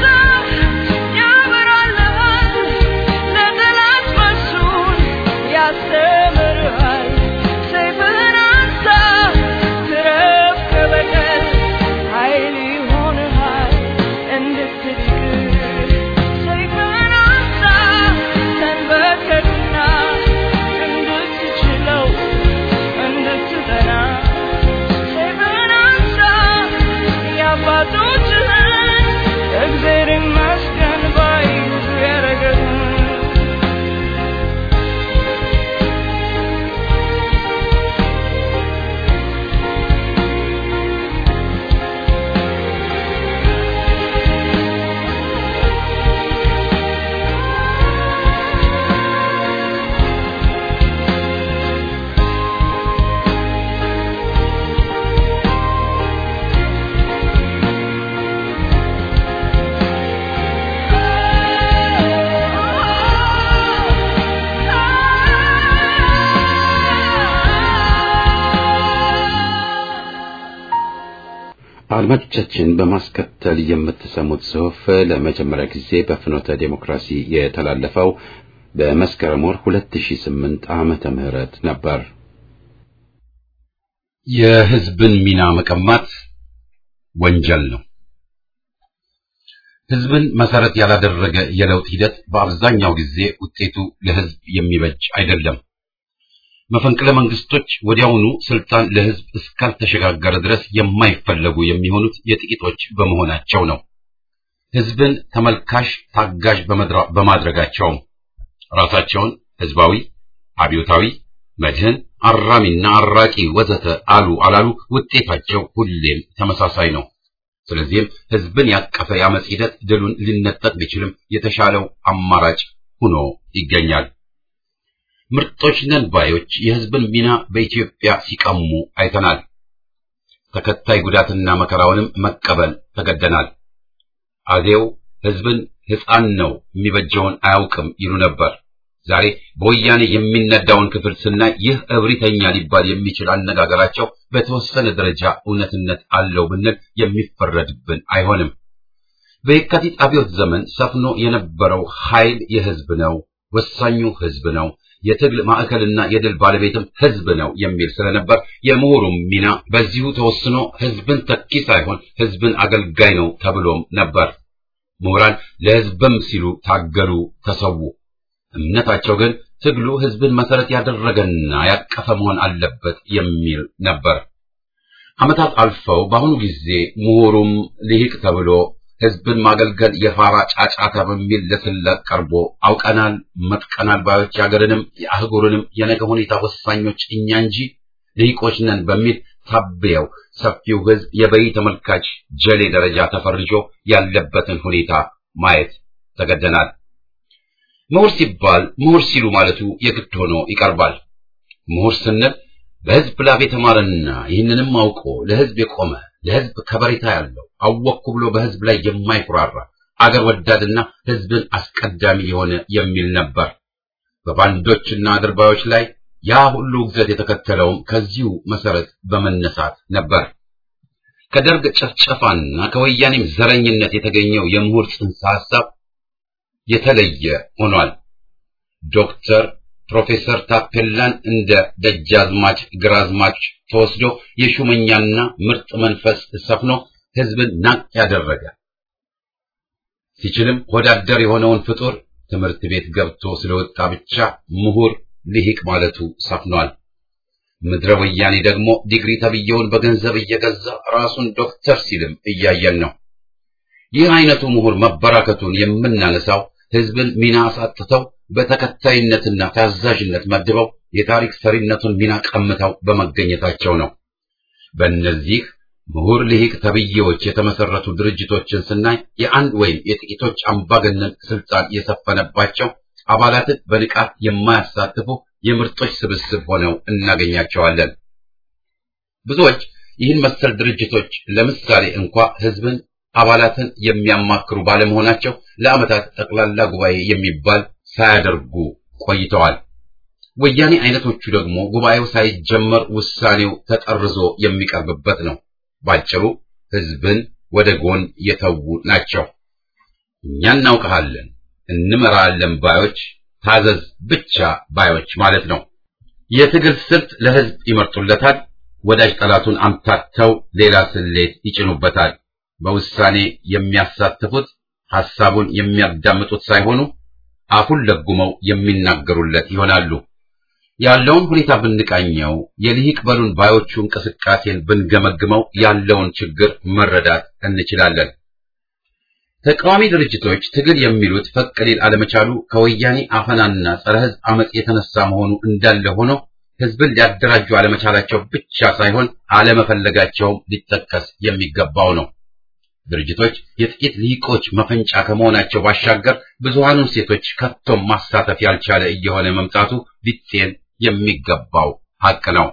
ያበራልሃል፣ ለጠላት መልሱን ያስተምርሃል። ሰይፍህን አንሳ ትረፍ ከበቀል ኃይል ይሆንሃል እንድትድቅ ሰይፍህን አንሳ ተንበርከክና እንድትችለው እንድትጠና ሰይፍህን አንሳ የአባቶችህን እግዜር ይመስገን ባይዙ ያረገህን አድማጮቻችን በማስከተል የምትሰሙት ጽሑፍ ለመጀመሪያ ጊዜ በፍኖተ ዴሞክራሲ የተላለፈው በመስከረም ወር 2008 ዓመተ ምህረት ነበር። የህዝብን ሚና መቀማት ወንጀል ነው። ህዝብን መሰረት ያላደረገ የለውጥ ሂደት በአብዛኛው ጊዜ ውጤቱ ለህዝብ የሚበጅ አይደለም። መፈንቅለ መንግስቶች ወዲያውኑ ስልጣን ለህዝብ እስካልተሸጋገረ ድረስ የማይፈለጉ የሚሆኑት የጥቂቶች በመሆናቸው ነው። ህዝብን ተመልካሽ ታጋዥ በመድራ- በማድረጋቸውም ራሳቸውን ህዝባዊ፣ አብዮታዊ፣ መድህን፣ አራሚና አራቂ ወዘተ አሉ አላሉ ውጤታቸው ሁሌም ተመሳሳይ ነው። ስለዚህም ህዝብን ያቀፈ የአመፅ ሂደት ድሉን ሊነጠቅ ቢችልም የተሻለው አማራጭ ሆኖ ይገኛል። ምርጦች ነን ባዮች የህዝብን ሚና በኢትዮጵያ ሲቀሙ አይተናል። ተከታይ ጉዳትና መከራውንም መቀበል ተገደናል። አዜው ህዝብን ሕፃን ነው የሚበጀውን አያውቅም ይሉ ነበር። ዛሬ በወያኔ የሚነዳውን ክፍል ስናይ ይህ እብሪተኛ ሊባል የሚችል አነጋገራቸው በተወሰነ ደረጃ እውነትነት አለው ብንል የሚፈረድብን አይሆንም። በየካቲት አብዮት ዘመን ሰፍኖ የነበረው ኃይል የህዝብ ነው፣ ወሳኙ ህዝብ ነው፣ የትግል ማዕከልና የድል ባለቤትም ህዝብ ነው የሚል ስለነበር የምሁሩም ሚና በዚሁ ተወስኖ ህዝብን ተኪ ሳይሆን ህዝብን አገልጋይ ነው ተብሎም ነበር። ምሁራን ለህዝብም ሲሉ ታገሉ፣ ተሰዉ። እምነታቸው ግን ትግሉ ህዝብን መሰረት ያደረገና ያቀፈ መሆን አለበት የሚል ነበር። ዓመታት አልፈው በአሁኑ ጊዜ ምሁሩም ልሂቅ ተብሎ ህዝብን ማገልገል የፋራ ጫጫታ በሚል ለስላቅ ቀርቦ አውቀናል፣ መጥቀናል ባዮች የአገርንም የአህጉርንም የነገ ሁኔታ ወሳኞች እኛ እንጂ ልሂቆች ነን በሚል ታብየው ሰፊው ህዝብ የበይ ተመልካች ጀሌ ደረጃ ተፈርጆ ያለበትን ሁኔታ ማየት ተገደናል። ምሁር ሲባል ምሁር ሲሉ ማለቱ የግድ ሆኖ ይቀርባል። ምሁር ስንል በህዝብ ላብ የተማረና ይህንንም አውቆ ለህዝብ የቆመ ለህዝብ ከበሬታ ያለው አወቅኩ ብሎ በህዝብ ላይ የማይኩራራ አገር ወዳድና ህዝብን አስቀዳሚ የሆነ የሚል ነበር። በባንዶችና አድርባዮች ላይ ያ ሁሉ ውግዘት የተከተለውም ከዚሁ መሰረት በመነሳት ነበር። ከደርግ ጭፍጨፋና ከወያኔም ዘረኝነት የተገኘው የምሁር ጽንሰ ሐሳብ የተለየ ሆኗል። ዶክተር ፕሮፌሰር ታፔላን እንደ ደጃዝማች ግራዝማች ተወስዶ የሹመኛና ምርጥ መንፈስ ሰፍኖ ህዝብን ናቅ ያደረገ ሲችልም ወዳደር የሆነውን ፍጡር ትምህርት ቤት ገብቶ ስለወጣ ብቻ ምሁር ልሂቅ ማለቱ ሰፍኗል። ምድረ ወያኔ ደግሞ ዲግሪ ተብየውን በገንዘብ እየገዛ ራሱን ዶክተር ሲልም እያየን ነው። ይህ አይነቱ ምሁር መበራከቱን የምናነሳው ህዝብን ሚና አሳጥተው በተከታይነትና ታዛዥነት መድበው የታሪክ ሰሪነቱን ሚና ቀምተው በመገኘታቸው ነው። በእነዚህ ምሁር ልሂቅ ተብዬዎች የተመሰረቱ ድርጅቶችን ስናይ የአንድ ወይም የጥቂቶች አምባገነን ስልጣን የሰፈነባቸው አባላትን በንቃት የማያሳትፉ የምርጦች ስብስብ ሆነው እናገኛቸዋለን። ብዙዎች ይህን መሰል ድርጅቶች ለምሳሌ እንኳ ህዝብን አባላትን የሚያማክሩ ባለመሆናቸው ለዓመታት ጠቅላላ ጉባኤ የሚባል ሳያደርጉ ቆይተዋል። ወያኔ አይነቶቹ ደግሞ ጉባኤው ሳይጀመር ውሳኔው ተጠርዞ የሚቀርብበት ነው። ባጭሩ ህዝብን ወደ ጎን የተዉ ናቸው። እኛ እናውቀሃለን፣ እንመራለን ባዮች፣ ታዘዝ ብቻ ባዮች ማለት ነው። የትግል ስልት ለህዝብ ይመርጡለታል። ወዳጅ ጠላቱን አምታተው ሌላ ስሌት ይጭኑበታል። በውሳኔ የሚያሳትፉት ሐሳቡን የሚያዳምጡት ሳይሆኑ አፉን ለጉመው የሚናገሩለት ይሆናሉ። ያለውን ሁኔታ ብንቃኘው የልሂቅ በሉን ባዮቹ እንቅስቃሴን ብንገመግመው ያለውን ችግር መረዳት እንችላለን። ተቃዋሚ ድርጅቶች ትግል የሚሉት ፈቅ ሊል አለመቻሉ ከወያኔ አፈናና ጸረ ህዝብ አመጽ የተነሳ መሆኑ እንዳለ ሆኖ ህዝብን ሊያደራጁ አለመቻላቸው ብቻ ሳይሆን አለመፈለጋቸውም ሊጠቀስ የሚገባው ነው። ድርጅቶች የጥቂት ልሂቆች መፈንጫ ከመሆናቸው ባሻገር ብዙሃኑን ሴቶች ከቶም ማሳተፍ ያልቻለ እየሆነ መምጣቱ ሊጤን የሚገባው ሐቅ ነው።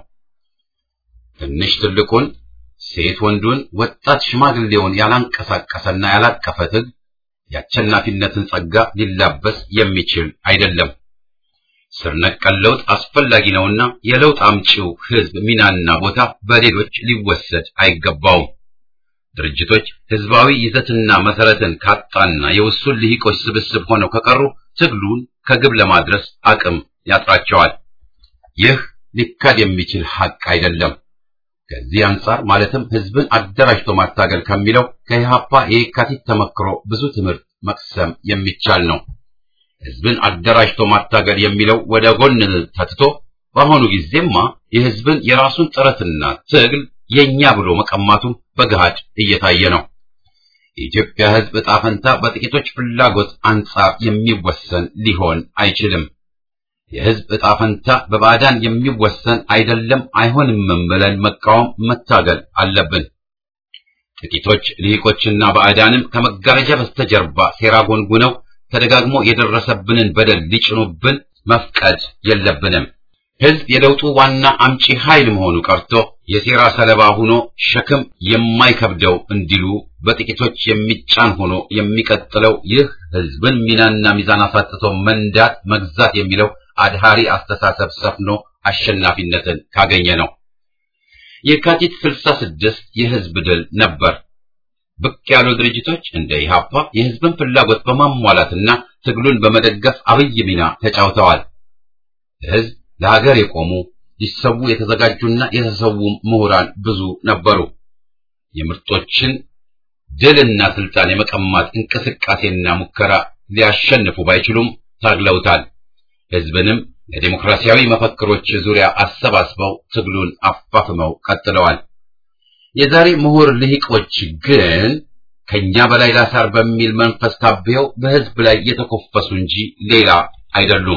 ትንሽ ትልቁን፣ ሴት ወንዱን፣ ወጣት ሽማግሌውን ያላንቀሳቀሰና ያላቀፈ ትግል የአሸናፊነትን ጸጋ ሊላበስ የሚችል አይደለም። ስር ነቀል ለውጥ አስፈላጊ ነውና የለውጥ አምጪው ህዝብ ሚናና ቦታ በሌሎች ሊወሰድ አይገባውም። ድርጅቶች ህዝባዊ ይዘትና መሰረትን ካጣና የውሱን ልሂቆች ስብስብ ሆነው ከቀሩ ትግሉን ከግብ ለማድረስ አቅም ያጥራቸዋል። ይህ ሊካድ የሚችል ሐቅ አይደለም። ከዚህ አንጻር ማለትም ህዝብን አደራጅቶ ማታገል ከሚለው ከኢህአፓ የካቲት ተመክሮ ብዙ ትምህርት መቅሰም የሚቻል ነው። ህዝብን አደራጅቶ ማታገል የሚለው ወደ ጎን ተትቶ በአሁኑ ጊዜማ የህዝብን የራሱን ጥረትና ትግል የኛ ብሎ መቀማቱም በገሃድ እየታየ ነው። የኢትዮጵያ ህዝብ ዕጣ ፈንታ በጥቂቶች ፍላጎት አንጻር የሚወሰን ሊሆን አይችልም። የህዝብ ዕጣ ፈንታ በባዕዳን የሚወሰን አይደለም፣ አይሆንምም ብለን መቃወም፣ መታገል አለብን። ጥቂቶች ልሂቆችና ባዕዳንም ከመጋረጃ በስተጀርባ ሴራ ጎንጉነው ተደጋግሞ የደረሰብንን በደል ሊጭኑብን መፍቀድ የለብንም። ህዝብ የለውጡ ዋና አምጪ ኃይል መሆኑ ቀርቶ የሴራ ሰለባ ሆኖ ሸክም የማይከብደው እንዲሉ በጥቂቶች የሚጫን ሆኖ የሚቀጥለው ይህ ህዝብን ሚናና ሚዛን አሳጥቶ መንዳት መግዛት የሚለው አድሃሪ አስተሳሰብ ሰፍኖ አሸናፊነትን ካገኘ ነው። የካቲት 66 የህዝብ ድል ነበር። ብቅ ያሉ ድርጅቶች እንደ ኢህአፓ የህዝብን ፍላጎት በማሟላትና ትግሉን በመደገፍ አብይ ሚና ተጫውተዋል። ህዝብ ለሀገር የቆሙ ሊሰዉ የተዘጋጁና የተሰዉ ምሁራን ብዙ ነበሩ። የምርጦችን ድልና ስልጣን የመቀማት እንቅስቃሴና ሙከራ ሊያሸንፉ ባይችሉም ታግለውታል። ህዝብንም ለዲሞክራሲያዊ መፈክሮች ዙሪያ አሰባስበው ትግሉን አፋፍመው ቀጥለዋል። የዛሬ ምሁር ልሂቆች ግን ከኛ በላይ ላሳር በሚል መንፈስ ታብየው በህዝብ ላይ የተኮፈሱ እንጂ ሌላ አይደሉም።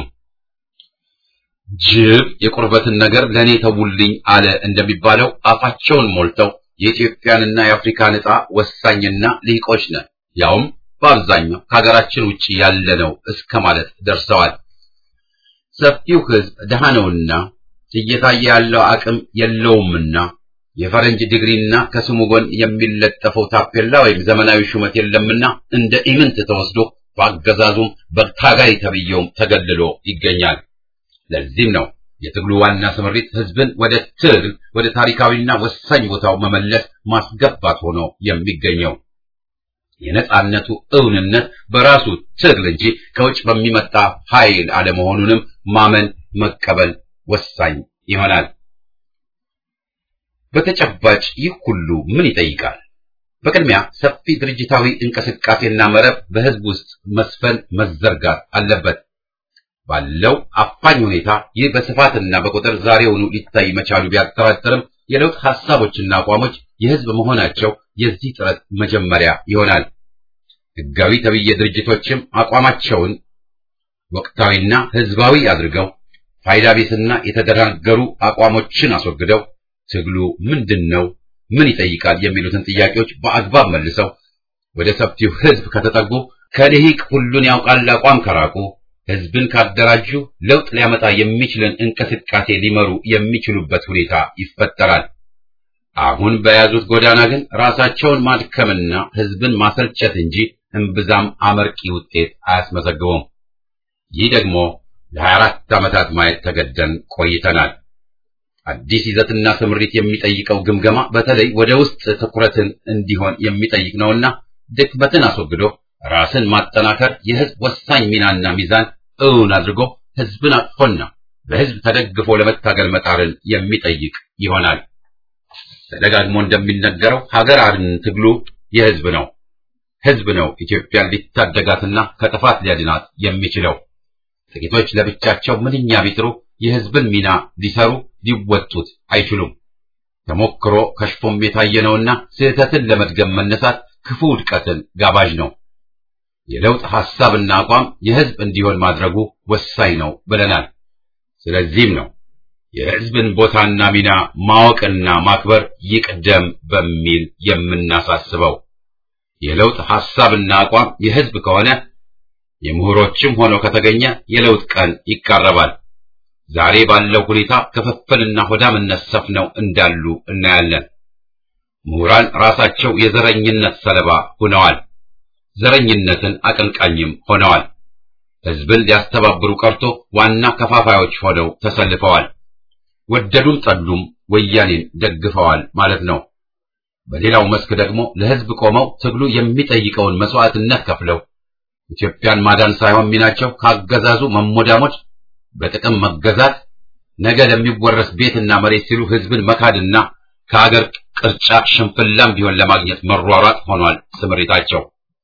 ጅብ የቁርበትን ነገር ለእኔ ተውልኝ አለ እንደሚባለው አፋቸውን ሞልተው የኢትዮጵያንና የአፍሪካን ዕጣ ወሳኝና ልሂቆች ነን፣ ያውም በአብዛኛው ከሀገራችን ውጭ ያለነው እስከ ማለት ደርሰዋል። ሰፊው ህዝብ ደሃ ነውና እየታየ ያለው አቅም የለውምና የፈረንጅ ዲግሪና ከስሙ ጎን የሚለጠፈው ታፔላ ወይም ዘመናዊ ሹመት የለምና እንደ ኢምንት ተወስዶ በአገዛዙም በታጋይ ተብየውም ተገልሎ ይገኛል። ለዚህም ነው የትግሉ ዋና ስምሪት ህዝብን ወደ ትግል ወደ ታሪካዊና ወሳኝ ቦታው መመለስ ማስገባት ሆኖ የሚገኘው። የነጻነቱ እውንነት በራሱ ትግል እንጂ ከውጭ በሚመጣ ኃይል አለመሆኑንም ማመን መቀበል ወሳኝ ይሆናል። በተጨባጭ ይህ ሁሉ ምን ይጠይቃል? በቅድሚያ ሰፊ ድርጅታዊ እንቅስቃሴና መረብ በህዝብ ውስጥ መስፈን መዘርጋት አለበት። ባለው አፋኝ ሁኔታ ይህ በስፋትና በቁጥር ዛሬውኑ ሊታይ መቻሉ ቢያጠራጥርም የለውጥ ሐሳቦችና አቋሞች የህዝብ መሆናቸው የዚህ ጥረት መጀመሪያ ይሆናል። ህጋዊ ተብዬ ድርጅቶችም አቋማቸውን ወቅታዊና ህዝባዊ አድርገው ፋይዳ ቢስና የተደናገሩ አቋሞችን አስወግደው ትግሉ ምንድን ነው? ምን ይጠይቃል የሚሉትን ጥያቄዎች በአግባብ መልሰው ወደ ሰፊው ህዝብ ከተጠጉ ከልሂቅ ሁሉን ያውቃል አቋም ከራቁ ህዝብን ካደራጁ ለውጥ ሊያመጣ የሚችልን እንቅስቃሴ ሊመሩ የሚችሉበት ሁኔታ ይፈጠራል። አሁን በያዙት ጎዳና ግን ራሳቸውን ማድከምና ህዝብን ማሰልቸት እንጂ እምብዛም አመርቂ ውጤት አያስመዘግቡም። ይህ ደግሞ ለ24 ዓመታት ማየት ተገደን ቆይተናል። አዲስ ይዘትና ስምሪት የሚጠይቀው ግምገማ በተለይ ወደ ውስጥ ትኩረትን እንዲሆን የሚጠይቅ ነውና ድክመትን አስወግዶ ራስን ማጠናከር የህዝብ ወሳኝ ሚናና ሚዛን እውን አድርጎ ህዝብን አቅፎና በህዝብ ተደግፎ ለመታገል መጣርን የሚጠይቅ ይሆናል። ተደጋግሞ እንደሚነገረው ሀገር አድን ትግሉ የህዝብ ነው። ህዝብ ነው ኢትዮጵያን ሊታደጋትና ከጥፋት ሊያድናት የሚችለው። ጥቂቶች ለብቻቸው ምንኛ ቢጥሩ የህዝብን ሚና ሊሰሩ ሊወጡት አይችሉም። ተሞክሮ ከሽፎም የታየ ነውና ስህተትን ለመድገም መነሳት ክፉ ውድቀትን ጋባዥ ነው። የለውጥ ሐሳብና አቋም የህዝብ እንዲሆን ማድረጉ ወሳኝ ነው ብለናል። ስለዚህም ነው የህዝብን ቦታና ሚና ማወቅና ማክበር ይቅደም በሚል የምናሳስበው። የለውጥ ሐሳብና አቋም የህዝብ ከሆነ የምሁሮችም ሆኖ ከተገኘ የለውጥ ቀን ይቃረባል። ዛሬ ባለው ሁኔታ ክፍፍልና ሆዳምነት ሰፍነው እንዳሉ እናያለን። ምሁራን ራሳቸው የዘረኝነት ሰለባ ሆነዋል። ዘረኝነትን አቀንቃኝም ሆነዋል። ህዝብን ሊያስተባብሩ ቀርቶ ዋና ከፋፋዮች ሆነው ተሰልፈዋል። ወደዱም ጠሉም ወያኔን ደግፈዋል ማለት ነው። በሌላው መስክ ደግሞ ለህዝብ ቆመው ትግሉ የሚጠይቀውን መስዋዕትነት ከፍለው ኢትዮጵያን ማዳን ሳይሆን ሚናቸው ካገዛዙ መሞዳሞች፣ በጥቅም መገዛት፣ ነገ ለሚወረስ ቤትና መሬት ሲሉ ህዝብን መካድና ከሀገር ቅርጫ ሽንፍላም ቢሆን ለማግኘት መሯሯጥ ሆኗል ስምሪታቸው።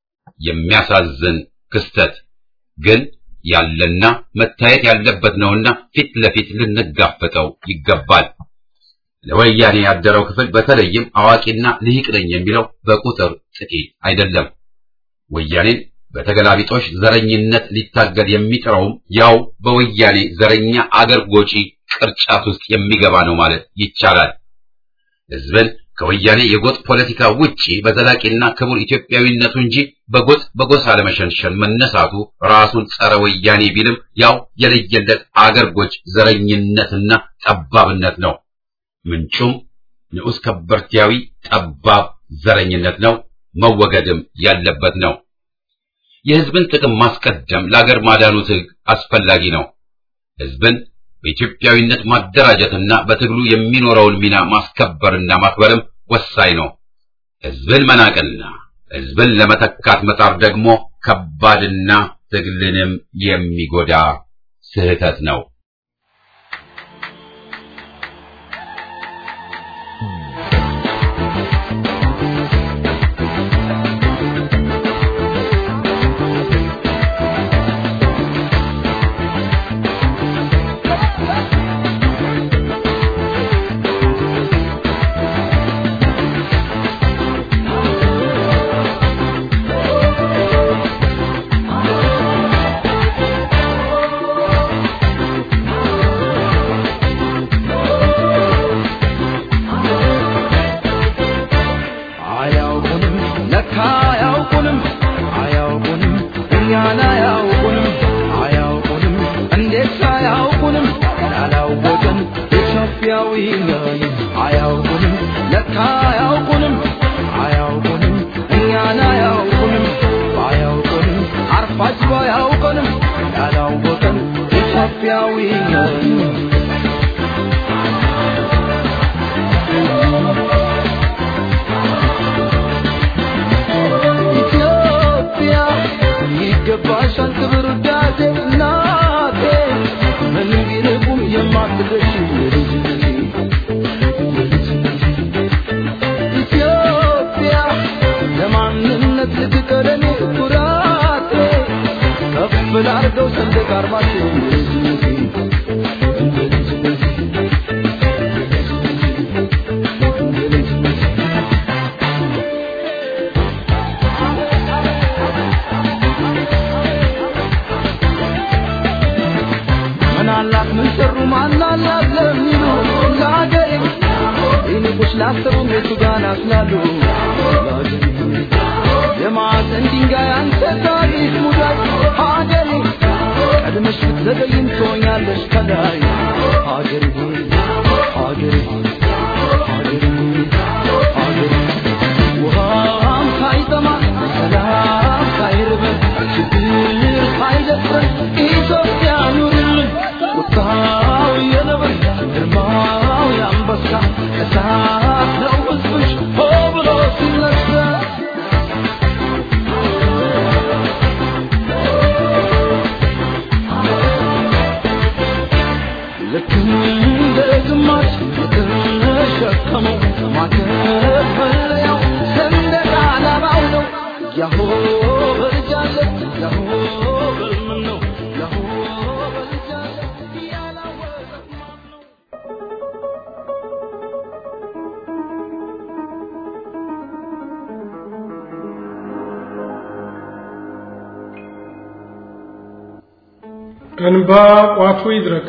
የሚያሳዝን ክስተት ግን ያለና መታየት ያለበት ነውና ፊት ለፊት ልንጋፈጠው ይገባል። ለወያኔ ያደረው ክፍል በተለይም አዋቂና ልሂቅ ነኝ የሚለው በቁጥር ጥቂት አይደለም። ወያኔን በተገላቢጦሽ ዘረኝነት ሊታገል የሚጥረውም ያው በወያኔ ዘረኛ አገር ጎጪ ቅርጫት ውስጥ የሚገባ ነው ማለት ይቻላል። ህዝብን ከወያኔ የጎጥ ፖለቲካ ውጪ በዘላቂና ክቡር ኢትዮጵያዊነቱ እንጂ በጎጥ በጎሳ ለመሸንሸን መነሳቱ ራሱን ጸረ ወያኔ ቢልም ያው የለየለት አገር ጎጭ ዘረኝነትና ጠባብነት ነው። ምንጩም ንዑስ ከበርቲያዊ ጠባብ ዘረኝነት ነው፣ መወገድም ያለበት ነው። የህዝብን ጥቅም ማስቀደም ለአገር ማዳኑ ትግ አስፈላጊ ነው። ህዝብን በኢትዮጵያዊነት ማደራጀትና በትግሉ የሚኖረውን ሚና ማስከበርና ማክበርም ወሳኝ ነው። ህዝብን መናቅና ህዝብን ለመተካት መጣር ደግሞ ከባድና ትግልንም የሚጎዳ ስህተት ነው። አያውቁንም ለካ አያውቁንም አያውቁንም እኛን አያውቁንም አያውቁንም እንዴት አያውቁንም ያላወቅን ኢትዮጵያዊ ነን አያውቁንም ለካ አያውቁንም አያውቁንም እኛን አያውቁንም ባያውቁንም አርፋጅ ባያውቁንም ያላወቅን ኢትዮጵያዊ ነን ኢትዮጵያ ይገባሻል ክብር ውዳሴ እናቴ ምን ቢርቁም የማትደርሺ የልጅነቴ ኢትዮጵያ ለማንነት ልትቀረኔ ኩራቴ ከፍ ላርገው ሰንደቅ ዓርማችን የልጅነቴ ምናላት ምን ሰሩ ማናላት ለሚሉ ለአገሬ እኔ ሰዎች ላሰቡ እነሱ ጋር ናፍላሉ የማዕዘን ድንጋይ አንተ ታሪክ ሙዳይ ሀገሬ ቀድመሽ ብትዘገይም ትሆኛለሽ ከላይ ሀገሬ ሆይ ሀገሬ ሆይ ሀገሬ ሆይ ሀገሬ ውሃም ሳይጠማ ሰላም ሳይርበን ችግር ሳይደፍረን ኢትዮጵያ ኑርልን ቁጣው የነብር ግርማው የአንበሳ እሳት ነው ሕዝብሽ ሆ ብሎ ሲነሳ ልክ እንደ ግማሽ የተሸከመው ማከፈለያው ሰንደቅ ዓላማው ነው። ያሆ በልጃለ ያሆ በልምን ነው ያሆ በልጃለ ያላወቀ ማን ነው? እንባ ቋቱ ይድረቅ።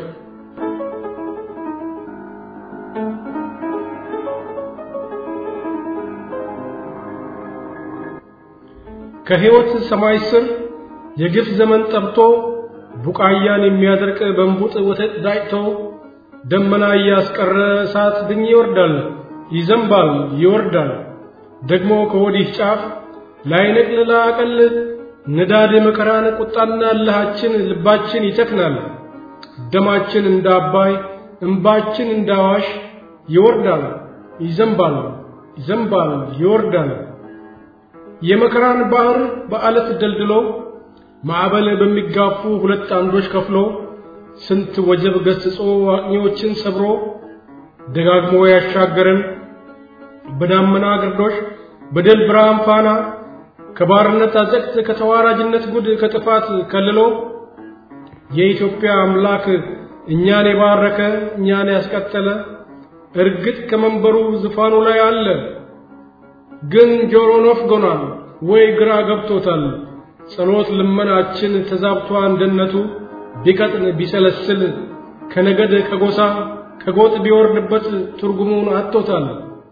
ከሕይወት ሰማይ ስር የግፍ ዘመን ጠብቶ ቡቃያን የሚያደርቅ በንቡጥ ወተት ዳጭቶ ደመና እያስቀረ እሳት ድኝ ይወርዳል፣ ይዘንባል፣ ይወርዳል። ደግሞ ከወዲህ ጫፍ ላይነቅል ላቀል ንዳድ መከራን ቁጣና እልሃችን ልባችን ይተክናል። ደማችን እንደ አባይ እንባችን እንደ አዋሽ ይወርዳል፣ ይዘንባል፣ ይዘንባል፣ ይወርዳል። የመከራን ባህር በአለት ደልድሎ ማዕበል በሚጋፉ ሁለት አምዶች ከፍሎ ስንት ወጀብ ገስጾ አቅኚዎችን ሰብሮ ደጋግሞ ያሻገረን በዳመና ግርዶሽ በድል ብርሃን ፋና ከባርነት አዘቅት ከተዋራጅነት ጉድ ከጥፋት ከልሎ የኢትዮጵያ አምላክ እኛን የባረከ እኛን ያስቀጠለ እርግጥ ከመንበሩ ዙፋኑ ላይ አለ። ግን ጆሮ ነፍጎናል ወይ ግራ ገብቶታል። ጸሎት ልመናችን ተዛብቷ አንድነቱ ቢቀጥን ቢሰለስል ከነገድ ከጎሳ ከጎጥ ቢወርድበት ትርጉሙን አጥቶታል።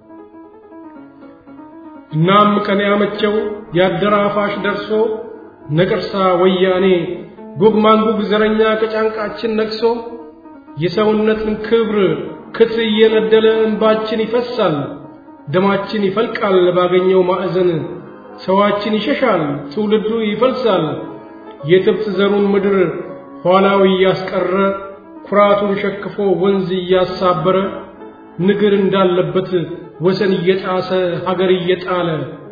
እናም ቀን ያመቸው ያደራፋሽ ደርሶ ነቅርሳ ወያኔ ጉግ ማንጉግ ዘረኛ ከጫንቃችን ነግሶ የሰውነትን ክብር ክት እየነደለ እንባችን ይፈሳል፣ ደማችን ይፈልቃል ባገኘው ማዕዘን ሰዋችን ይሸሻል፣ ትውልዱ ይፈልሳል። የትብት ዘሩን ምድር ኋላው እያስቀረ ኩራቱን ሸክፎ ወንዝ እያሳበረ ንግር እንዳለበት ወሰን እየጣሰ ሀገር እየጣለ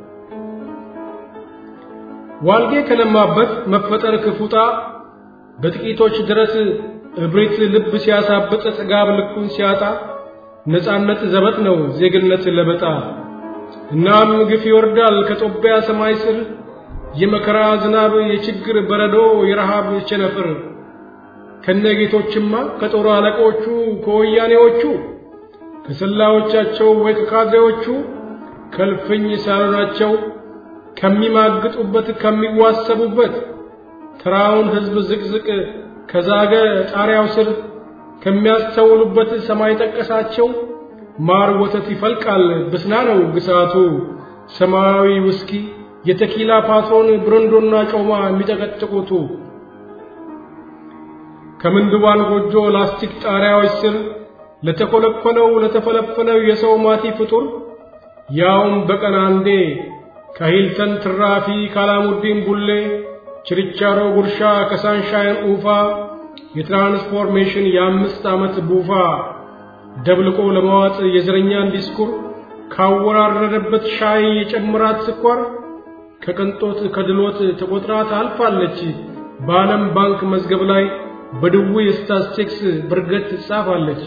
ዋልጌ ከለማበት መፈጠር ክፉጣ በጥቂቶች ድረስ እብሪት ልብ ሲያሳብጥ ጥጋብ ልኩን ሲያጣ ነፃነት ዘበት ነው ዜግነት ለበጣ እናም ግፍ ይወርዳል ከጦቢያ ሰማይ ስር የመከራ ዝናብ የችግር በረዶ የረሃብ ቸነፍር ከነጌቶችማ ከጦር አለቆቹ ከወያኔዎቹ ከሰላዮቻቸው ወይ ከካድሬዎቹ ከልፍኝ ሳሎናቸው ከሚማግጡበት ከሚዋሰቡበት ተራውን ሕዝብ ዝቅዝቅ ከዛገ ጣሪያው ስር ከሚያስተውሉበት ሰማይ ጠቀሳቸው ማር ወተት ይፈልቃል ብስና ነው ግሳቱ ሰማያዊ ውስኪ የተኪላ ፓትሮን ብረንዶና ጮማ የሚጠቀጥቁቱ ከምንድባን ጎጆ ላስቲክ ጣሪያዎች ስር ለተኮለኮለው ለተፈለፈለው የሰው ማቲ ፍጡር ያውም በቀን አንዴ ከሂልተን ትራፊ ካላሙዲን ቡሌ ችርቻሮ ጉርሻ ከሳንሻይን ኡፋ የትራንስፎርሜሽን የአምስት ዓመት ቡፋ ደብልቆ ለመዋጥ የዘረኛን ዲስኩር ካወራረደበት ሻይ የጨምራት ስኳር ከቅንጦት ከድሎት ተቆጥራ ታልፋለች በዓለም ባንክ መዝገብ ላይ በድዊ ስታስቲክስ ብርገት ትጻፋለች።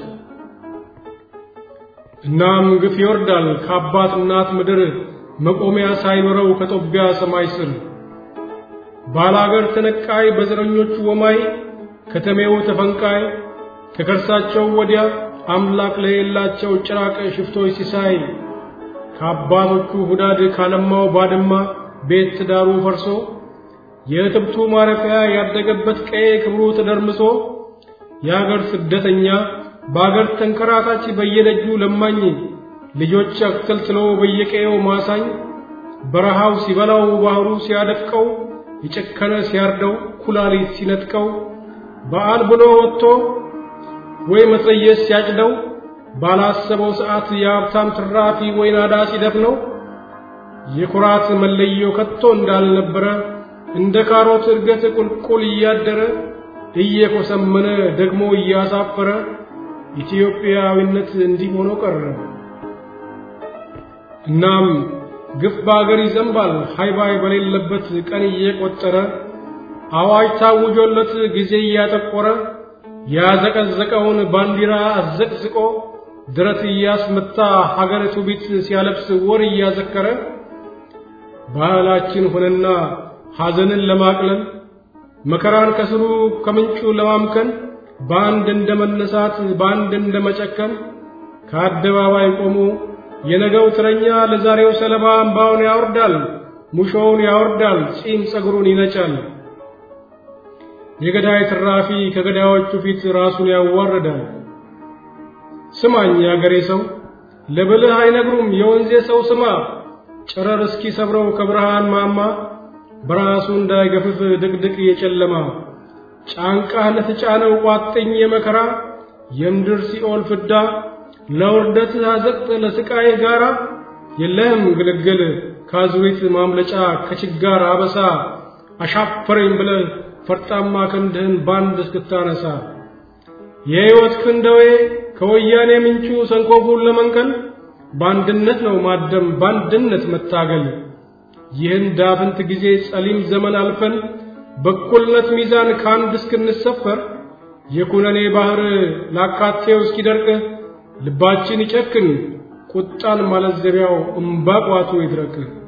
እናም ግፍ ይወርዳል ከአባት እናት ምድር መቆሚያ ሳይኖረው ከጦቢያ ሰማይ ስር ባላገር ተነቃይ በዘረኞቹ ወማይ ከተሜው ተፈንቃይ ከከርሳቸው ወዲያ አምላክ ለሌላቸው ጭራቅ ሽፍቶች ሲሳይ ከአባቶቹ ሁዳድ ካለማው ባድማ ቤት ትዳሩ ፈርሶ የእትብቱ ማረፊያ ያደገበት ቀዬ ክብሩ ተደርምሶ የአገር ስደተኛ በአገር ተንከራታች በየደጁ ለማኝ ልጆች አክተልትሎ በየቀየው ማሳኝ በረሃው ሲበላው ባህሩ ሲያደፍቀው የጨከነ ሲያርደው ኩላሊት ሲነጥቀው በዓል ብሎ ወጥቶ ወይ መትረየስ ሲያጭደው ባላሰበው ሰዓት የሀብታም ትራፊ ወይ ናዳ ሲደፍነው የኩራት መለዮ ከቶ እንዳልነበረ እንደ ካሮት እድገት ቁልቁል እያደረ እየኮሰመነ ደግሞ እያሳፈረ ኢትዮጵያዊነት እንዲህ ሆኖ ቀረ። እናም ግፍ በአገር ይዘንባል ሃይባይ በሌለበት ቀን እየቆጠረ አዋጅ ታውጆለት ጊዜ እያጠቆረ ያዘቀዘቀውን ባንዲራ አዘቅዝቆ ድረት እያስመታ ሀገር ትውፊት ሲያለብስ ወር እያዘከረ ባህላችን ሆነና ሐዘንን ለማቅለል መከራን ከስሩ ከምንጩ ለማምከን በአንድ እንደ መነሳት በአንድ እንደ መጨከን ከአደባባይ ቆሞ የነገው ትረኛ ለዛሬው ሰለባ እምባውን ያወርዳል፣ ሙሾውን ያወርዳል፣ ጺም ጸጉሩን ይነጫል። የገዳይ ትራፊ ከገዳዮቹ ፊት ራሱን ያዋርዳል። ስማኝ ያገሬ ሰው ለብልህ አይነግሩም የወንዜ ሰው ስማ፣ ጨረር እስኪ ሰብረው ከብርሃን ማማ በራሱ እንዳይገፍፍ ድቅድቅ የጨለማ ጫንቃህ ለተጫነው ቋጥኝ የመከራ የምድር ሲኦል ፍዳ ለውርደት አዘቅት ለስቃይ ጋራ የለህም ግልግል ካዙሪት ማምለጫ ከችጋር አበሳ አሻፈረኝ ብለህ ፈርጣማ ክንድህን ባንድ እስክታነሳ የሕይወት ክንደዌ ከወያኔ ምንጩ ሰንኮፉን ለመንቀል በአንድነት ነው ማደም በአንድነት መታገል ይህን ዳፍንት ጊዜ ጸሊም ዘመን አልፈን በኩልነት ሚዛን ከአንድ እስክንሰፈር የኩነኔ ባህር ላካቴው እስኪደርቅ ልባችን ይጨክን ቁጣን ማለዘቢያው እምባቋቱ ይድረቅ